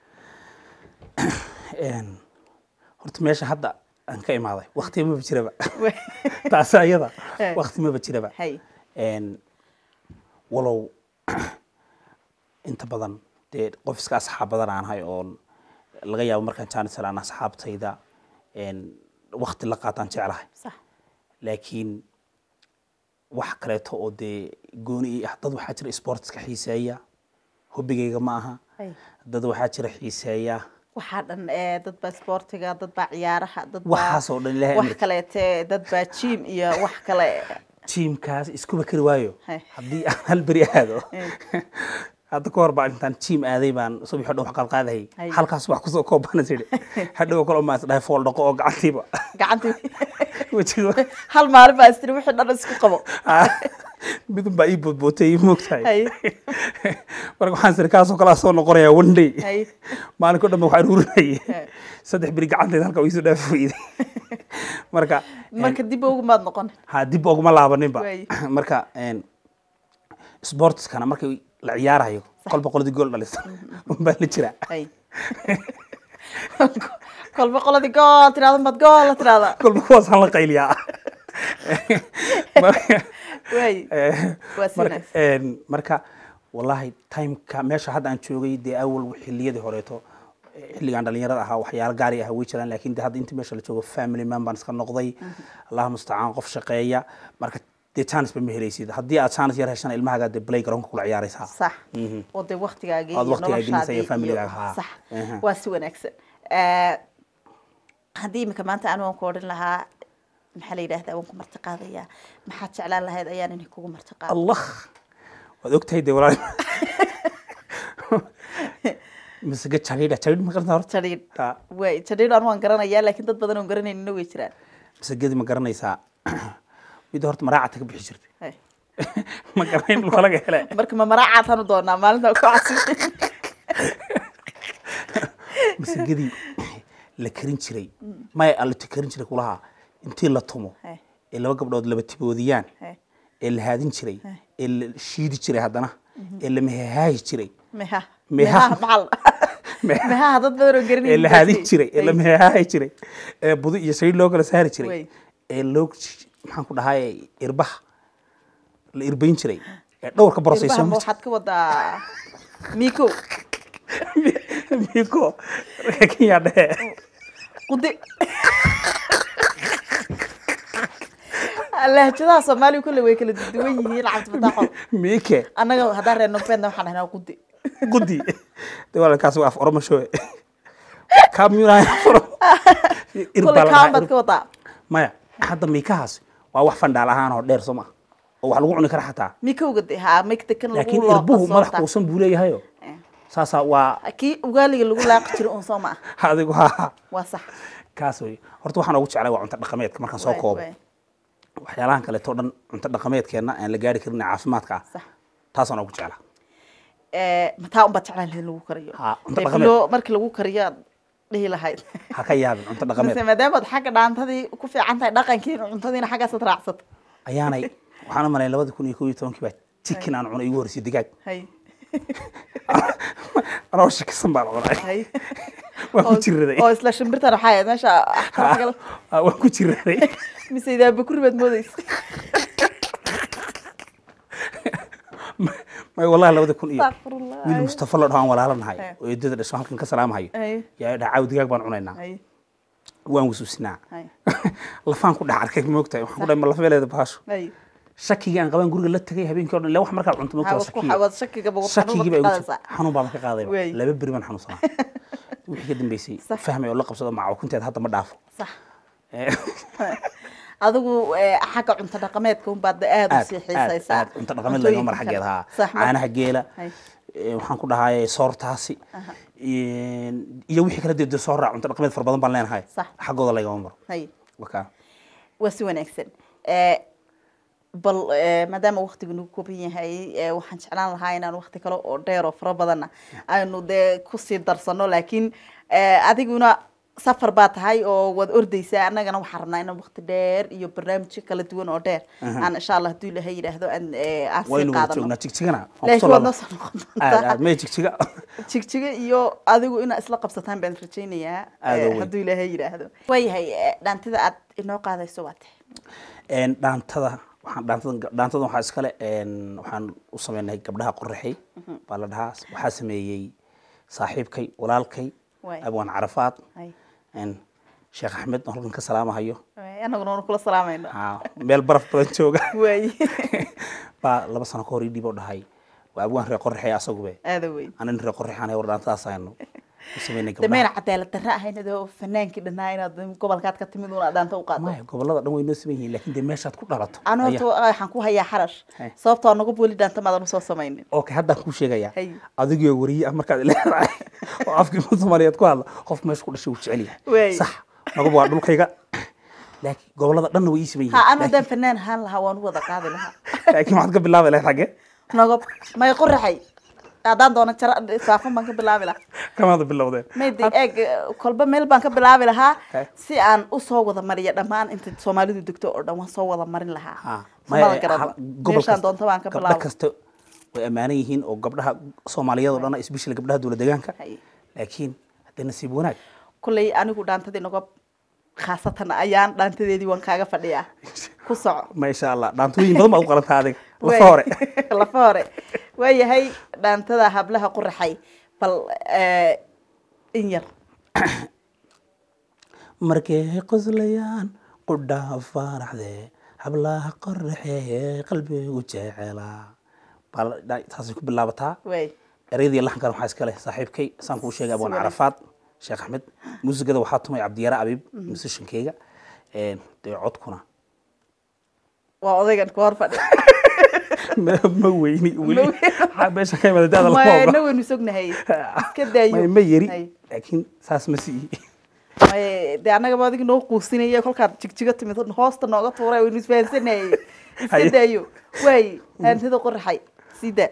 Een, horta meesha hadda aan ka imaaday waqti maba jiraba taasi ayada Eh. waqti maba jiraba hay Een, walow inta badan dee qof iska asxaab badan aan ahay oon laga yaabo markaan jaanis helaan asxaabtayda een, waqti la qaataan jeclahay sax laakiin wax kaleeto oo dee gooni ii ah dad waxaa jira sportska xiiseeya hobigayga ma aha hay dad waxaa jira xiiseeya waxaa dhan eh, dad baa sportiga dad baa ciyaaraha dad baa waxaas oo dhan ilaahay wax amarkiisa. kaleete dad baa jim iyo wax kale jiimkaas iskuba kari waayo Hey. haddii aan hal beri aado Hey. hadda ka hor baan intaan jiim aaday baan subax o dhan wax qaadqaadahayay Hey. halkaas wax kusoo koobana tidhi hadhow kale maan isdhahay fool dhaqo oo gacantiiba gacantii wejiga hal maalin baa istiri wixii dhan isku qabo midun baa ii boodbootay ii moogtahay hay marka waxaan siri kaasoo kalaa soo noqonayaa one day hay maalinko dhan ba waxaan urinayay Hey. saddex beri gacantayda halka iisoo dhaafi weyday marka marka dib ugu maad noqon ha dib oguma laabaninba Waay. marka een, sportskana markii la ciyaarayo kolba qoladii gool dhalisa unbaa la jiraa hay kolba qoladii gool tirahda mad gool la tirahda kolba kuwaasaan la qayliyaa Marka, waay eh, Waa si marka, wanaagsan. een, marka wallahi timeka meesha hadda aan joogay dee awal xiliyadii horeeto eh, xilligaan dhalinyarada ahaa waxyaalo gaari ah way jiraan laakiin de hadda inta meesha la joogo family man baan iska noqday allah mustacaan qof shaqeeya marka dee chance ba ma helaysid haddii aad chance yar heshana ilmahaagaa dee play garoonka kula ciyaaraysaa sax Mhm. oo dee waktigaagii Aad iyo waqtigaa gelinaysa iyo noloshaadii familygaaga, iyo- haa. sax Aha. waa si wanaagsan Eh, haddii imika maanta anu aan ku odhan lahaa maxaa la yidhahdaa waan ku marti qaadayaa maxaad jeclaan lahayd ayaan inay kugu marti qaado allah waad ogtahay dee walaal masage jadhiidha jadhiidh ma garantaa horta jadhiidh Ha, way jadhiidh anu waan garanayaa laakiin dad badan oon garanaynin way jiraan masagedii ma garanaysaa midda horta maraacad ka bixi jirtay Hay. ma garanayn dhulka laga hele marka ma maraacaad hanu doonaa maalinta ku casi masagedii la karin jiray maya allati karin jiray kulahaa intii la tumo Hay. ee laba gabdhood laba tiboodiyaan Hay. ee la haadin jiray ee la shiidi jiray haddana ee la mehehaayi jiray meha Meha. meha maxal mehaha dad badan oo ee garanaynin la haadin jiray ee la mehehaayi jiray ee budi iyo saliid loo kala saari jiray Wey. ee loo maxaan ku dhahay irbaha la irbayn jiray ee dhowrka borosayso Irbaha waxaad ka wadaa miko miko kenya dhehe qudi lahjadaha soomaaliya kulle way kala duwan yihiin cabdifataaxo mike annaga haddaan reer nogbeedna waxaan dhahnaa qudi gudi de walaalkaas waa af oromasho kamyunahay kulle kaan baad ka wadaa maya hadda miikahaas waa wax fandhaal ahaan oo dheer soo ma oo wax lagu cuni kara xataa mikowga de haa mikta kan lagu laakiin loo irbuhu madax qasoonta. kuusan buu leeyahayo Eh. saasaa waa kii ugaaliga lagu laaqi jiro un soo ma ah adigu ha waa sax kaas wey horta waxaan ugu jeclay waa cunto dhaqameedka markaan soo Waay, koobo waay. waxyaalahan kaleeto o dhan cunto dhaqameedkeenna aan la gaari karin ee caafimaadka ah Sax. taasaan ugu jeclaa Eh, mataa unbaad jeclaan lahayd in lagu kariyo Haa, cunto Dee dhaqameed. bilo- markii lagu kariyo aad dhihi lahayd ha ka yaabin cunto dhaqameed mise maadaamaad xagga dhaantadii ku fiican tahay dhaqankiina cuntadiina xaggaasaad raacsato ayaanay waxaan u malayn labada kun iyo kow iyo tobankii baa chicken aan cunay igu horreysay digaag hay anoo shakisan baan cunay hay waan ku oo- jiraday oo isla shimbirtan waxaa ahayd meesha axkaam Ah, waan ku jiraday mise idaa bakuri baad moodeysa may wallahi labada kun iyo Astaghfirullah. wiil mustafa la dhahaan walaalanahay Hay. oo eedada dhasho halkan ka salaamahayo Hay. yaa dhaha caaw digaag baan cunaynaa hay waan wasuusinaa hay lafaan ku dhex arkay moogtahay waxaan ku dhahay ma lafabeeleeda bahasho hay shakigii aan qaban guriga la tagay habeenkii o dhan ila wax markaa cunto moogtaa Haa, waad ku- waad shakiga ba- shakigii baa igu qaadaysaa. jira xanuun baan ka qaadayba Wey. laba beri baan xanuunsanaa wixii ka dambeysay Sax. fahmay oo la qabsado macaw kunteed hadda ma dhaafo sax adigu eh, xagga cunto dhaqameedka unbaad aada aad usii aad xiisaysaa aad cunto dhaqameed laga mar Cuntooyinka xaggeeda haa kale. Sax, ma- caanaha geela Hay. ee, waxaan ku dhahay soortaasi een, iyo wixii kala dee soo raac cunto dhaqameed fara badan baan leenahay Sax. xaggooda lagama maro hay wakaa waa si wanaagsan Eh, bal eh, maadaama waktigu nagu kooban yahay eh, waxaan jeclaan lahaa inaan wakti kale oo dheer oo fara badanna aynu dee kusii darsano laakiin eh, adiguna safar baa tahay oo waad ordeysaa annagana waxaan rabnaa inaan wakti dheer iyo barnaamijyo kala duwan oo dheer aan insha allah hadduu ilahay yidhaahdo aan eh, aan sii waynu wada qaadano joognaa jigjigana waan laakiin kusoo waad laabnaa. noo soo noqon aad doontaa aad may jigjiga jigjiga iyo adigu inaa isla qabsataan baan rajaynayaa Aad eh, oo weyn. hadduu ilaahay yidhaahdo waayahay eh, dhaantida aad inoo qaadayso waa tahay Een, dhaantada waxaan dhaantada dhaantada waxaa iskale een, waxaan u sameynay gabdhaha qoraxay baa la dhahaa waxaa sameeyey saaxiibkay walaalkay Waay. abwaan carafaad Hay. een, sheekh axmed oo halkan ka salaamahayo annaguna waanu kula salaamayno Haa, meel baraf badan jooga waaye baa laba sano ka hor ii dhib oo dhahay waa abwaan reer qoraxay asagube aada weyn anan reer qoraxaan war dhaantadaas aynu u sameynay dameyn gabdhaha cadaalad darra ahayn adoo fanaankii dhanaa inaad gobolkaad ka timid una dhaanta u qaado maya gobolada dhan way noo sameyn yihiin laakiin dee meeshaad ku dhalato anu ayaa- horta waxaan ku hayaa xarash Hay. sababtoo anagu weli dhaanta maadan usoo samaynin okay haddaan kuu sheegayaa Hay. adigoo wariye ah markaad leedahay oo afkii soomaaliyeed ku hadla qof meesha ku dhashay wuu jecel Waay. yahay sax naguba waa dhulkayga laakiin gobolada dhanna way ii sameyn ha anu yihiin haddaan fanaan ahaan lahaa waan u wada qaadi lahaa laakiin waxaad ka bilaabi lahayd xagge nogob may qoraxay haddaan doono jara saafan baan ka bilaabi lahaa kamaada bilowdeen may de eeg kolba meel baan ka bilaabi lahaa Hay. si aan usoo wada mariyo dhammaan inta soomaalidu degto oo dhan waan soo wada marin lahaa Ha, samada maya, garaba ha- gobol meeshaan kasta- doonto baan ka gabdho bilaabo kasta way ammaanan yihiin oo gabdhaha soomaaliyeed oo dhan especially gabdhaha dowlad deegaanka Hay. laakiin haddee nasiib wanaag kulley anigu dhaantadii nogob khaasatan ayaan dhaantadeedii waan kaaga fadhiyaa ku soco ma insha allah dhaantooyin badan baad u qalantaa adiga Waay. lafa hore lafa hore waayahay dhaantada hablaha quraxay bal eh, in yar markay qoslayaan qudhaa faaraxde hablaha qoraxee qalbigu jecelaa baa la- dha- taasay ku bilaabataa waay ereyadii laxankan waxaa iska leh saaxiibkay saan kuu sheegay abwaan wanaagsan. carafaad sheekh axmed muusigada waxaa tumay cabdiyaare abiib musishankeyga dee codkuna waa odaygan ku hor fadhi ma ma weyni weli Ma weyni. Waxaa meesha ka imada daada lama mayna oga waynu sognahay iska daayo ma ma yeri Hay. laakiin saas ma sii May- dee annagaba adiga noo quusinaya kolkaad jigjiga timid hoosta nooga tuuray waynu isfahansanayay iska Haye. daayo waay dhaantada qoraxay sii daa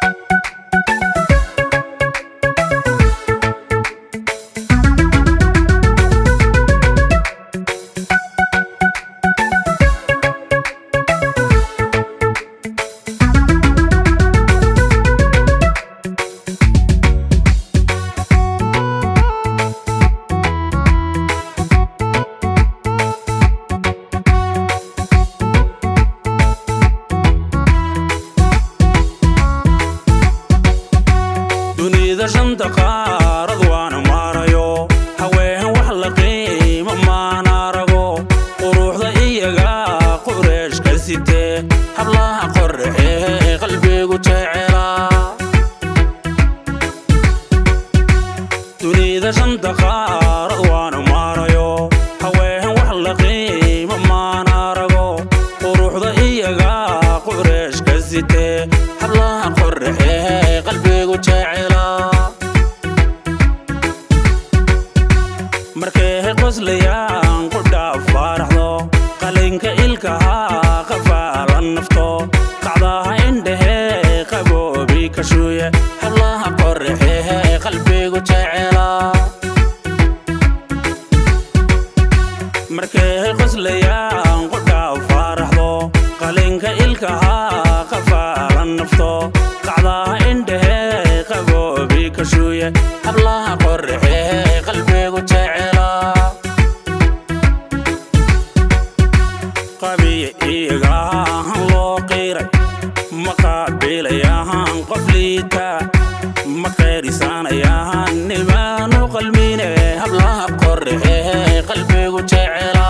dunida shanta qaarad waana maarayo haween wax la qiimo maan arago quruxda iyaga qureeshka sitee hablaha qoraxee qalbigu jecela dunida shanta qaarad waana maarayo haween wax la qiimo maan arago quruxda iyaga qureeshka sitee hablaha qoraxee qalbigu jecela markay qoslayaan qudhaa faaraxdo qalinka ilkaha qafaala nafto qacdaha indhehe qaboobi ka shuuye hablaha qoraxehe qalbigu jecela markay qoslayaan qudhaa faaraxdo qalinka ilkaha qafaala nafto qacdaha indhehe qaboobi ka shuuye hablaha qoraxehe qalbigu jecela qabiya iyagaan loo qiray ma qaabilayaan qof liita ma qeerisanayaan nimaanu qalmine hablaha qoraxehe qalbigu jecela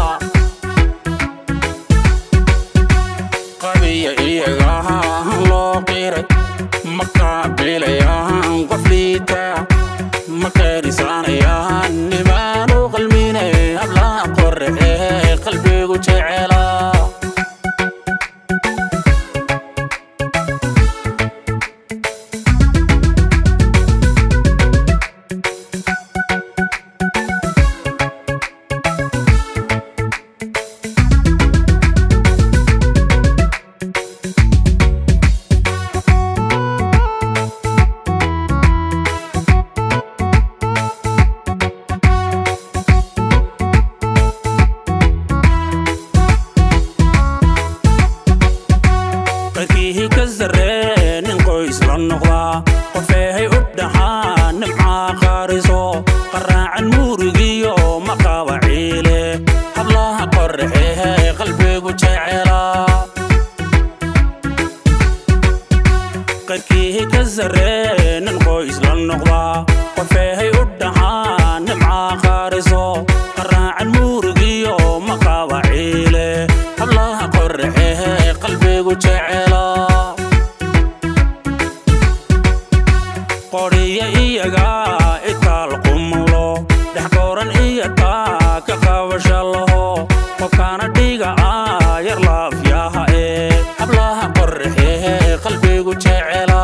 qabiya iyagaan loo qiray ma qaabilayaan qof liita ma qeerisanayaan nimaanu qalmine hablaha qoraxehe qaariso qaraacan muurigiyo maqaaba ciile hablaha qorraxehe qalbigu jecela qarkii ka sarree nin qoys la noqdaa qofeehay u dhaxaa nimcaa qaariso qaraacan muurigiyo maqaaba ciile hablaha qorraxehe qalbigu jecela qodhiya iyaga itaal qumulo dhex gooran iyo taa ka qabasha laho qofkaana dhiga ah yar laafyaha ee hablaha qorraxehe qalbigu jecela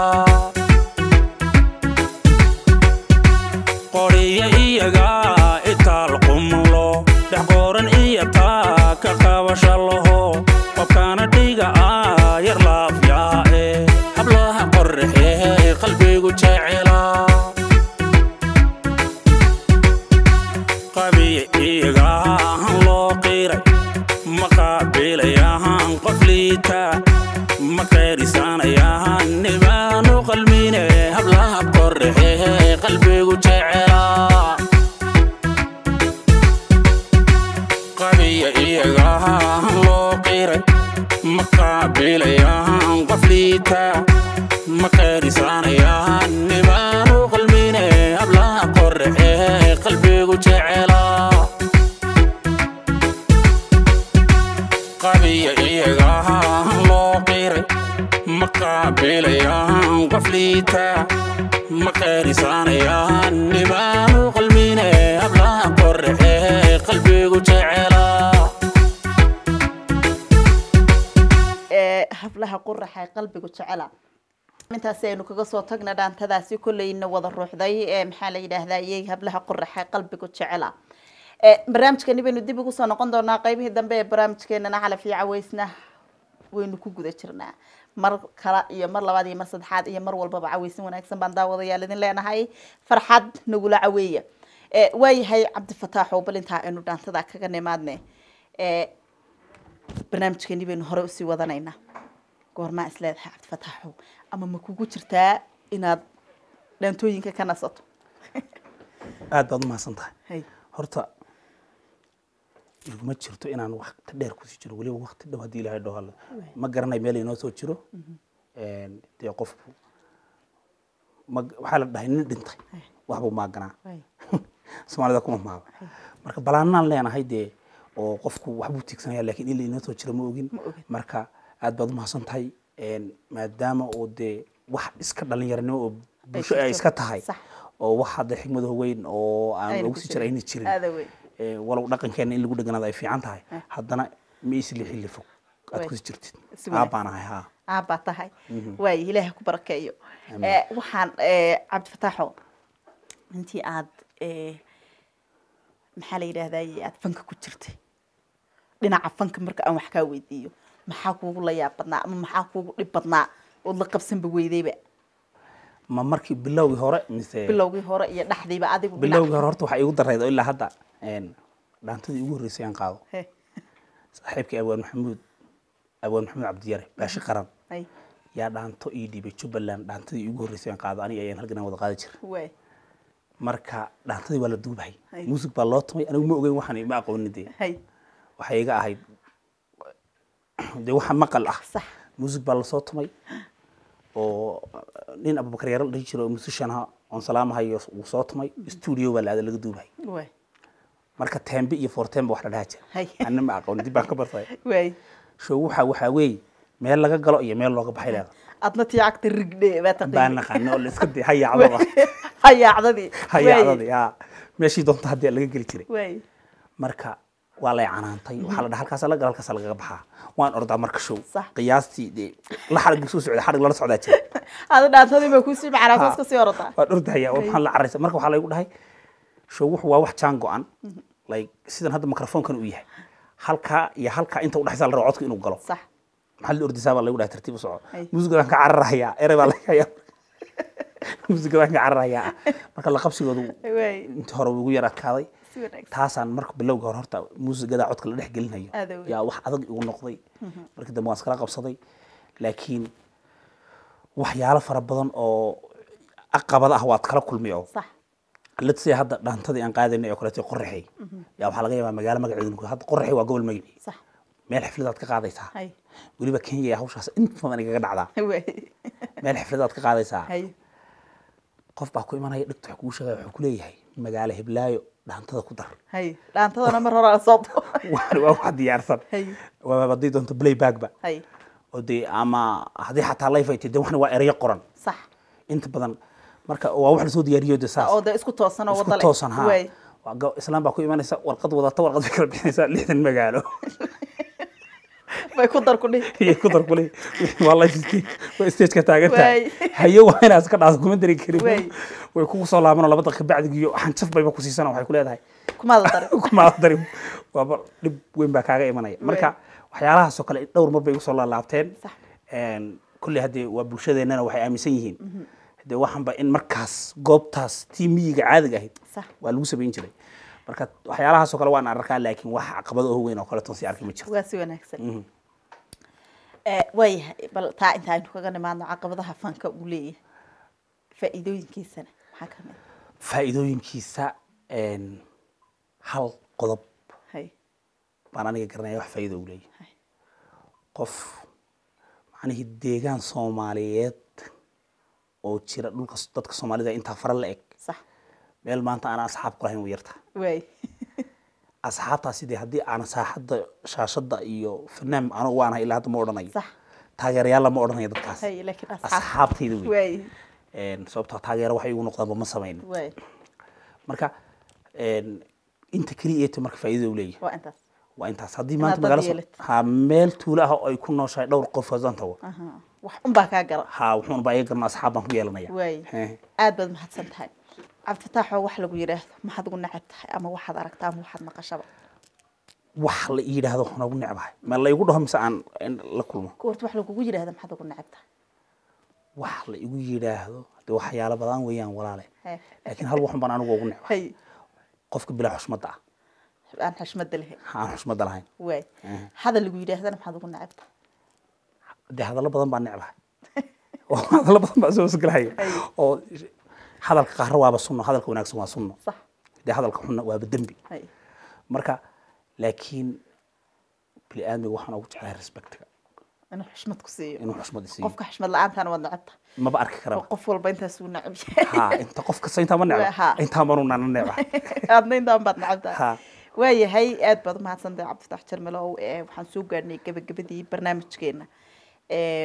qodhiya iyaga itaal qumulo dhex gooran iyo taa ka qabasha laho qofkaana dhiga ah yar laafyaha ee hablaha qorraxehe qalbigu jecela qabiya iyaga ahan loo qiray ma qaabilayahan qof liita ma qayrisanayahan nimaanu qalmine hablaha qorraxehe qalbigu jecela qabiya iyaga ahan loo qiray ma qaabilayahan qof liita ma qayrisanayahan nimaanu qalmine hablaha qorraxehe qalbigu jecela qabiya iyaga ahan loo qiray ma qaabilayahan qof liita ma qayrisanayahan nimaanu qalmine hablaha qorraxehe qalbigu jecela ee hablaha quraxa ee qalbigu jecela intaasi aynu kaga soo tagna dhaantadaasi kolleyna wada ruuxday ee maxaa la yidhaahdaa iyay hablaha quraxa ee qalbigu jecela ee barnaamijkani baynu dib ugu soo noqon doonaa qaybihii dambe ee barnaamijkeenana calaf iyo caweysna waynu ku guda jirnaa mar kale iyo mar labaad iyo mar saddexaad iyo mar walbaba caweysin wanaagsan baan daawadayaal idin leenahay farxad nagula caweeya ee waayahay cabdifataaxow bal intaa aynu dhaantada kaga nimaadne ee barnaamijkeeni baynu hore usii wadanaynaa goormaa is leedahay cabdifataaxow ama ma kugu jirtaa inaad dhaantooyinka ka nasato aad baad u mahadsan tahay hay horta iguma jirto inaan waqti dheer kusii jiro weliba waqti dhow haddii ilaahay dhoo hadlo ma garanayo meel inoo soo jiro dee qofku ma waxaa la dhahay nin dhintay waxbuu maaganaa hay soomaalida kuma maaba marka balaanaan leenahay dee oo qofku waxbuu tiigsanaya laakiin in la inoo soo jiro ma ogin ogin. marka aad baad u mahadsan tahay maadaama oo dee wax iska dhalinyaranimo oo bulsho ay jirto. iska tahay Sax. oo wax hadda xigmado weyn oo aan Ayna ugu ku sii jira jirin. ayna jirin Aada weyn. Ee, walow dhaqankeena in lagu dheganaado ay fiican tahay haddana ma isli xilli fog aad Way. kusii jirtid Si wanaagsan. aabbaan ahay haa aabaa tahay waay ilaaha ku barakeeyo Eh, waxaan eh, cabdifataaxo intii aad eh, maxaa la yidhaahdaa aad fanka ku jirtay dhinaca fanka marka aan wax kaa weydiiyo maxaa kuugu la yaab badnaa ama maxaa kuugu dhib badnaa ood la qabsanba weydayba ma markii bilowgii hore mise bilowgii hore iyo dhexdiiba adigu dhinac- bilowgii hore horta waxaa igu darayd oo ilaa hadda een, dhaantadii ugu horreysay aan qaado He, saaxiibkii abwaan maxamuud abwaan maxamuud cabdiyare baashi qaran hay, yaa dhaanto ii dhiibay jubbaland dhaantadii ugu horreysay aan qaado aniga ayaan halgan aan wada qaadi jira waay marka dhaantadii waa la duubahay Hay. muusig baa loo tumay anigu ma ogeyn waxaan ma aqoonin dee hay waxay iga ahayd dee waxa maqal ah sax muusig baa lasoo tumay oo nin abubakar yaro la dhihi jiro oo musician aha oon salaamahayo uu soo tumay studio baa la aada laga duubahay waay marka tembe iyo fortembe wax la dhaha Hay. jira anna ma aqoon dib baan ka bartay waay show waxa waxaa weeye meel laga galo iyo meel looga baxay leeda adna tii cagta rigdhe baa baan taqiin naqaana oo la iska di hayaacdaba hayaacdadii hayaacdadii haa meeshii doonta haddii laga geli jiray waay marka waa lay canaantay waxaa la dhaha halkaas la gala halkaas lagaga baxaa waan ordaa marka show Sax. qiyaastii dee la xarig soo socda xarig lala socdaa jira ada dhaantadii baa kusii macnaa saas kasii orataa waan ordahaya oo maxaan la caraysa marka waxaa laygu dhahay show wuxu waa wax jaan go-an like sidan hadda microfonekan uu yahay halkaa iyo halkaa inta udhexaysa la rabo codka inuu galo sax maxaa la ordisaa baa lagu dhahay tartiib u soco Ay. muusigadaan ka cararahayaa ere baa laga hayaa muusigadaan ka cararahayaa marka la qabsigoodu waay intii hore ugu yar adkaaday si wanaagsan taasaan marka bilowga hore horta muusigadaa codka la dhex gelinayo Aad u weyn. yaa wax adag igu noqday markii dambe waan iskala qabsaday laakiin waxyaalo fara badan oo caqabada ah waad kala kulmi oo sax let's say hadda dhaantadii aan qaadaynay oo kaleeto qoraxey yaa waxaa laga yaabaa magaalo magaceedu hadda qoraxey waa gobol magacii sax meel xafladaad ka qaadaysaa hay weliba kenya ee hawshaas inta badan igaga dhacdaa way meel xafladaad ka qaadaysaa hay qof baa ku imanaya dhigta wax kuu sheegaya wuxuu ku leeyahay magaalo hiblaayo dhaantada ku dar hay dhaantadana mar hore soo doo waa waa wax diyaarsan Hay. waa haddii doonto playbackba hay oo dee ama haddii xataa life ay tahay dee waxna waa erayo qoran sax inta badan marka waa wax lasoo diyaariyo de saas oo de isku toosan oo isku wada leh toosan ha way Waa go- islaan baa ku imanaysa warqad wadata warqad bay kala bixinaysaa lixdan magaalo bay ku dar ku dhihi iyo ku dar kule waa life stage waa stage ka taagan tahay Waay. haye waa inaad iska dhaado kuma dari karin Waay. way kugu soo laabanoo laba daqiiqa bacdigiyo xanjaf bayba ku siisana waxay ku leedahay kumaada darin kumaada dari waaba dhib weyn baa kaaga imanaya marka waxyaalahaasoo kale dhowr mar bay usoo laalaabteen Sax. kulley haddee waa bulshadeennana waxay aaminsan yihiin dee waxanba in markaas goobtaas tii miyiga caadiga ahayd Sax. waa lagu samayn jiray marka waxyaalahaasoo kale waan arkaa laakiin wax caqabado oo weyn oo kale toon si arki ma jirto waa si wanaagsan Eh, waayahay bal taa inta aynu kaga nimaadno caqabadaha fanka uu leeyahay faa'iidooyinkiisana maxaa ka mid faa'iidooyinkiisa een, hal qodob hay baan aniga garanaya wax faa'iido u leeyahay hay qof macnihii deegaan soomaaliyeed oo jira dhulka dadka soomaalida intaa fara la eg sax meel maanta aan asxaab ku lahayn u yarta waay asxaabtaasi dee haddii aan saaxadda shaashadda iyo fanaam anigu waanahay ilaa hadda ma odhanayo sax taageerayaalla ma odhanayo dadkaas hay laakiin asxaab asxaabtayda wey waay Een, sababtoo ah taageero waxay igu noqdaanba ma samayn waay marka een, inta keliya eeto marka faa'iidada u leeyahay waa intaas waa intaas haddii Inaad maanta dad magaalo yeelato. ha meel tuulo ah oo ay ku nooshahay dhowr qof haddaan tago aha wax unbaa kaa gala ha wuxuuna baa iga garna asxaab baan ku yeelanaya waay Heh. aad baad mahadsan tahay cabdifataaxoo wax lagu yidhaahdo maxaad ugu necab tahay ama waxaad aragtaa ama waxaad maqashaba wax la ii yidhaahdo waxaan ugu necbahay ma la igu dhaho mise aan in la kulmo goorta wax lagugu yidhaahdo maxaad ugu necab tahay wax la igu yidhaahdo dee waxyaalo badan weeyaan walaale Heh. laakiin hal waxun baan anigu ugu necbahay hay qofka bilaa xushmadda ah aan xushmada lahayn ha aan xushmadda lahayn waay Eh. hadal lagu yidhaahdana maxaad ugu necab tahay dee hadallo badan baan necbahay oo hadallo badan baa soo hosgelaya Ay. oo hadalka qaarra waaba sunno hadalka wanaagsan waa sunno sax dee hadalka xunna waaba dembi hay marka laakiin bini aadmiga waxaan ugu jeclahay respectiga inuu xushmad ku siiyo inuu xushmad isiiyo qofka xushmad la-aantaana waad necab tahay maba arki oo karaba qof walba intaas uu necab yahay ha inta qof kasta intaa ma Ha. necba intaa manu nana necba aadna intaan baad necab tahay ha waayahay aad baad umahadsantahay cabdifatax jarmalow ee waxaan soo gaarnay gabagabadii barnaamijkeena ee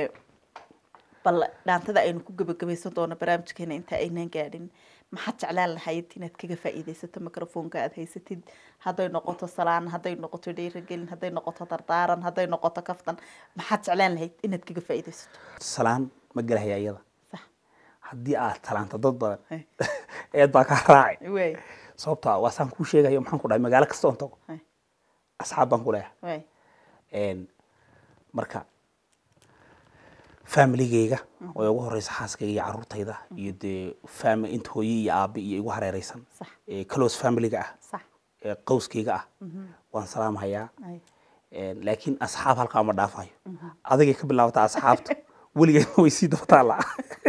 bal dhaantada aynu ku gabagabaysan doono barnaamijkeena inta aynan gaadhin maxaad jeclaan lahayd inaad kaga faa'iidaysato microfonka aad haysatid hadday noqoto salaan hadday noqoto dhiirigelin hadday noqoto dardaaran hadday noqoto kaftan maxaad jeclaan lahayd inaad kaga faa'iidaysato salaan ma gelahaya iyada sax haddii aad talaanta dad badan Hey. eed baa kaa raaci waay sababta waa saan kuu sheegayo maxaan ku dhahay magaalo kasta oon tago Hey. asxaab baan ku leeyahay waay Een, marka familigeyga oo ugu horeysa xaaskayga iyo caruurtayda iyo dee fami inta hooye iyo aabe iyo igu hareereysan Sax. ee close familyga ah sax ee qowskayga ah waan salaamhayaa Ay. Een, laakiin asxaab halkaa ma dhaafayo adigay ka bilaabata asxaabta weligeedna way sii daba taallaa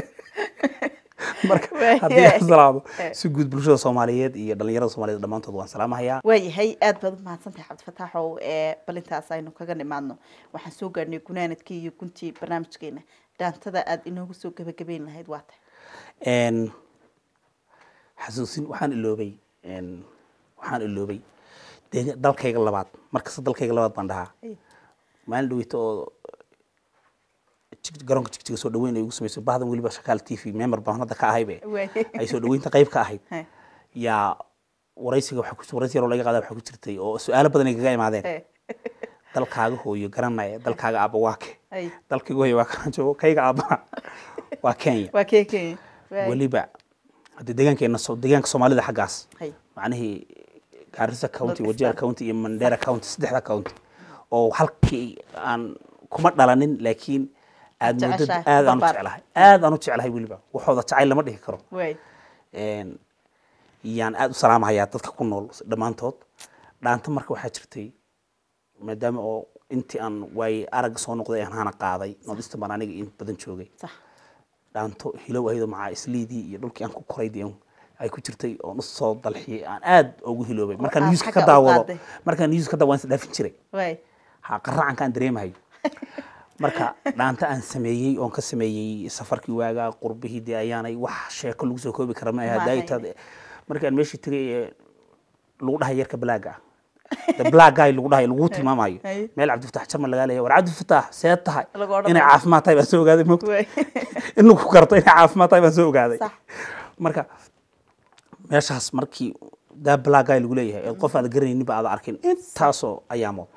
marka Waay, haddii aan waay. salaamo Eh. si guud bulshada soomaaliyeed iyo dhalinyarada soomaaliyeed dhammaantood waan salaamahayaa waayahay aad baad umahadsantahay cabdifataaxow ee balintaas aynu kaga nimaadno waxaan soo gaarnay gunaanadkii iyo guntii barnaamijkeena dhaantada aad inoogu soo gabagabeyn lahayd waa tahay Een, xasuusin waxaan iloobay een, waxaan iloobay dega- dalkayga labaad markasta dalkayga labaad baan dhahaa Ay. maalin dhaweyta oo jig- garoonka jigjiga soo dhaweyn ay ugu sameysay bahdan weliba shakaal t v member baan hadda ka ahaybe Waay. ay soo dhaweynta qayb ka ahayd Hey. yaa waraysiga waxaa ku waraysi yaroo laga qaada waxaa ku jirtay oo su-aalo badan ay kaga imaadeen Eh, dalkaaga hooyo garanaya dalkaaga aabba waa ke ay. dalkayga hooyo waa kana joogo kayga aabbana waa kenya waa kee kenya Waay. weliba hadde deegaankeena so- deegaanka soomaalida xaggaas Hay. macnihii gaarisa county North wajir Eastern. county iyo mandera county saddexda county oo halkii aan kuma dhalanin laakiin aad Jeceshahay, moodad aad aan u barbaar. jeclahay aad aan u jeclahay weliba waxooda jacayl lama dhihi karo waay Een, yaan aad u salaamahayaa dadka ku nool dhammaantood dhaanta marka waxaa jirtay maadaama oo intii aan waay aragga soo noqday aan hana qaaday northeastern baan aniga in badan joogay sax dhaanto hilow ahaydoo macaa isliidii iyo dhulkii aan ku koray dee ay ku jirtay oon usoo dalxiyay aan aad ugu hiloobay markaan aad newska xagga ka u daawado qaaday. markaan newska ka daawado waan isdhaafin jiray waay ha qaracanka aan dareemahayo marka dhaanta aan sameeyey oon ka sameeyey safarkii waaga qurbihii dee ayaanay wax sheeko lagu soo koobi kara ma Ma aha ahayn. daaytaad markaan meeshii tegay ee lagu dhahay yarka blaaga ah the black guy lagu dhahay lagu tilmaamayo Hay. meel cabdifatax jamal lagaa leeyahay war cabdifatax seed tahay Lagu odhanayo. inay caafimaad tahay baan soo ogaaday moogta waay in lagu garto inay caafimaad tahay baan soo ogaaday Sax. marka meeshaas markii daa black guy lagu leeyahay ee qof aad garanaynin ba aad arkin intaasoo ayaamood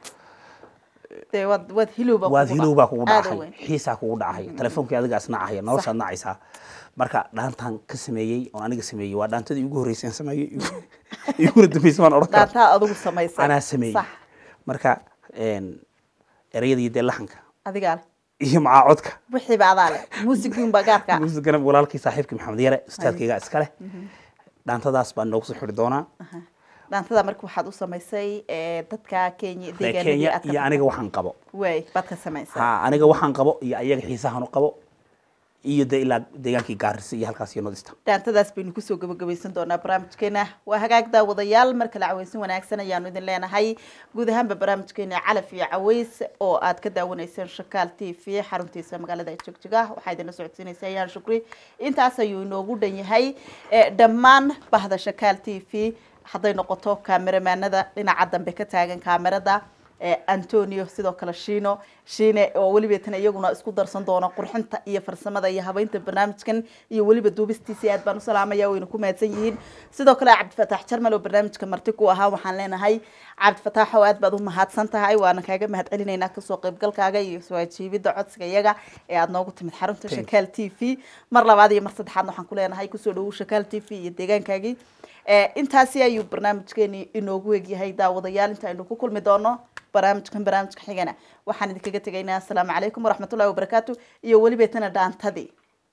dee waad waad hilowba waad hilow baa kugu aad u dhacay weyn. xiisaa kugu dhacay telefonkii adiga isnacaya noloshaad nacaysaa marka dhaantan ka sameeyey oon aniga sameeyey waa dhaantadii ugu horreysay aan sameeyey igu- iguna dambeysay waan odhan karaa dhaantaa adigu samaysay anaa sameeyey sax marka een, erayada iyo dee laxanka adigaa leh iyo macaa codka wixiiba adaa leh muusigiin baa gaarka ah. muusigana walaalkii saaxiibkii maxamed yare ustaadkayga iska leh dhaantadaas baan noogu soo xiri doonaa dhaantada marka waxaad u samaysay ee, dadka kenya Reer deegaanadii kenya aad ka iyo aniga waxaan qabo waay baad ka samaysay ha aniga waxaan qabo iyo ayaga xiisahan u qabo iyo dee ilaa deegaankii gaarisa iyo halkaas iyo nodista dhaantadaas baynu kusoo gabagabaysan doonaa barnaamijkeena waa hagaag daawadayaal mar kale caweysin wanaagsan ayaanu idin leenahay guud ahaanba barnaamijkeena calaf iyo caweys oo aad ka daawanayseen shakaal t v xaruntiisa magaalada jogjiga waxaa idinla socodsiinaysa ayaan shukri intaas ayuu inoogu dhan yahay Eh, dhammaan bahda shakaal t v hadday noqoto kameramaanada dhinaca dambe ka taagan kaamerada eh, antonio sidoo kale shino shine oo weliba tan iyaguna isku darsan doona qurxinta iyo farsamada iyo habeynta barnaamijkan iyo weliba duubistiisa aad baan u salaamaya wayna ku mahadsan yihiin sidoo kale cabdifataax jarmal oo barnaamijka marti ku ahaa waxaan leenahay cabdifataax oo aad baad u mahadsan tahay waana kaaga mahad celinaynaa kasoo qaybgalkaaga iyo soo ajiibida codsiga iyaga ee aad noogu timid xarunta Thank you. shakaal t v mar labaad iyo mar saddexaad waxaan ku leenahay kusoo dhawow shakaal t v iyo deegaankaagii Eh, intaasi ayuu barnaamijkeeni inoogu egyahay daawadayaal inta aynu ku kulmi doono barnaamijkan barnaamijka xigana waxaan idinkaga tegaynaa asalaamu calaykum waraxmatullahi wabarakaatu iyo weliba tana dhaantadii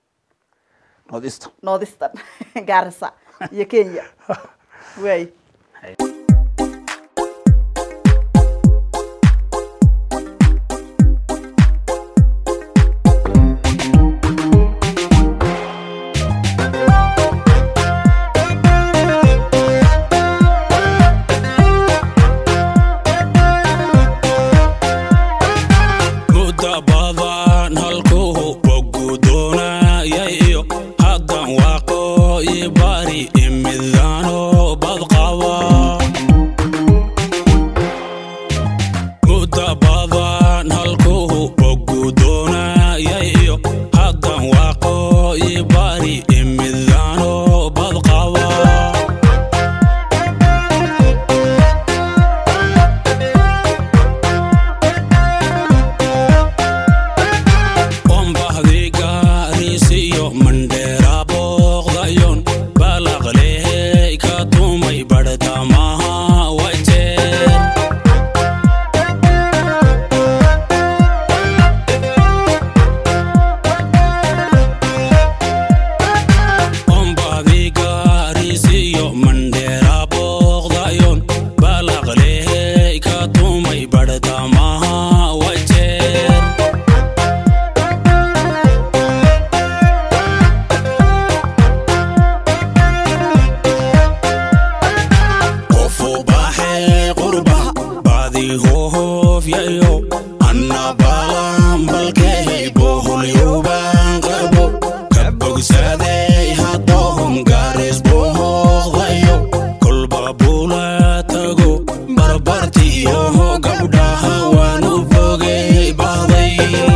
nodista noodistan gaarisa iyo kenya waay muddo badan halkuu bogu doonayayo haddan waaqo i bari imidano badqaba muddo badan halkuu bogu doonayayo haddan waaqo i bari imidano badqaba ombahdi gaarisiyo mandheera booqdayon balaqlehey ka tumay badhtamaha wajeer ombahdi gaarisiyo mandheera booqdayon balaqlehey ka tumay badhtamaha wajeer qofu baxee qurba baadi hohofyayo anna balanbalkehey boholyuban qabo ka bogsadey hadohom garis bohoqdayo kolba bula tago barbartiyo gabdhaha waanu bogey bahday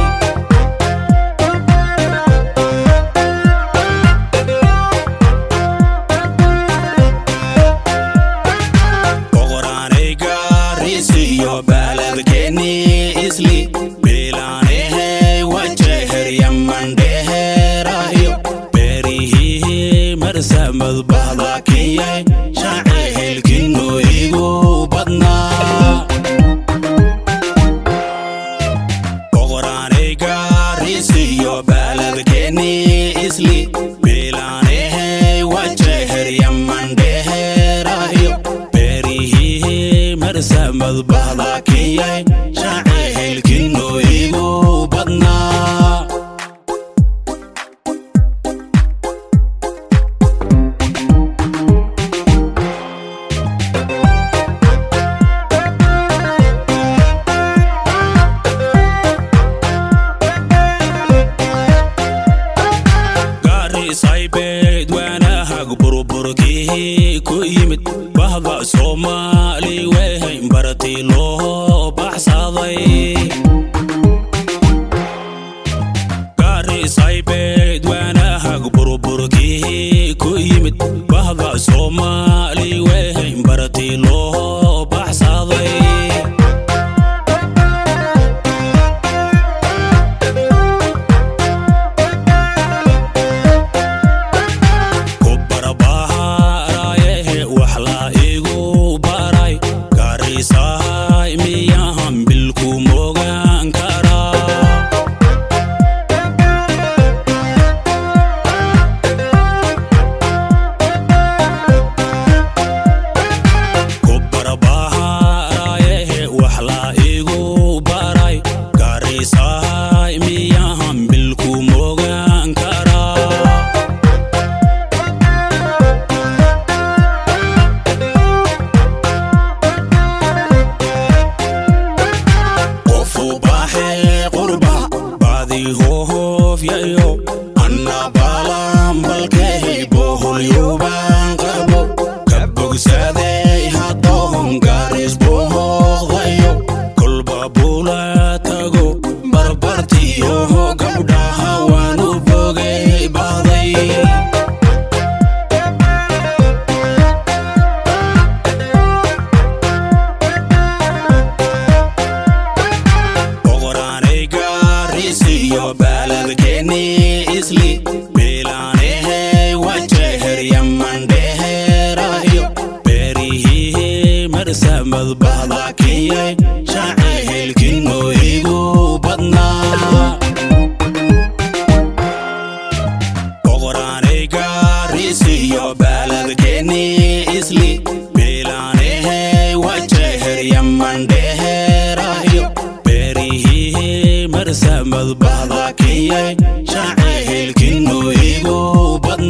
boqoraanay gaarisiyo baaladkeeni isli biilaanehey wajeherya mandheheerayo beerihii marsamad bahda kenyay shaaci helkinu igu badnaa boqoraanay gaarisiyo baaladkeeni isli biilaanehey wajeherya mandheheerayo beerihii marsamad bahda kenyay shaaci helkinu igu badnaa bahda soomaali wehayn baratii loo baxsaday gaarisaybed waanahag burburkii ku yimid bahda soomaali wehayn baratii loo baxsaday ku barabaharaayehe wax la igu baray gaarisahay miyahan bilku mogaan karaa ku barabaharaayehe wax la igu baray gaarisahay miyahan bilku mogaan karaa qofu baaxee qurba baadii hoofyayo anna baalanbalkehay boholyubaan qabo ka bogsaday haddoon gaaris bohoqdayo kolba bula tago barbartiyo gabdhaha waanu bogay bahday boqoraanay gaarisiyo baaladkeeni isli biilaanehey wajeheryamandheheerayo beerihii marsamad bahdakiyay shacehelkino igu badnaa boqoraanay gaarisiyo baaladkeeni isli biilaanehey wajeheryamandheheerayo beerihii marsamad bahdakiyay shacehelkino igu badnaa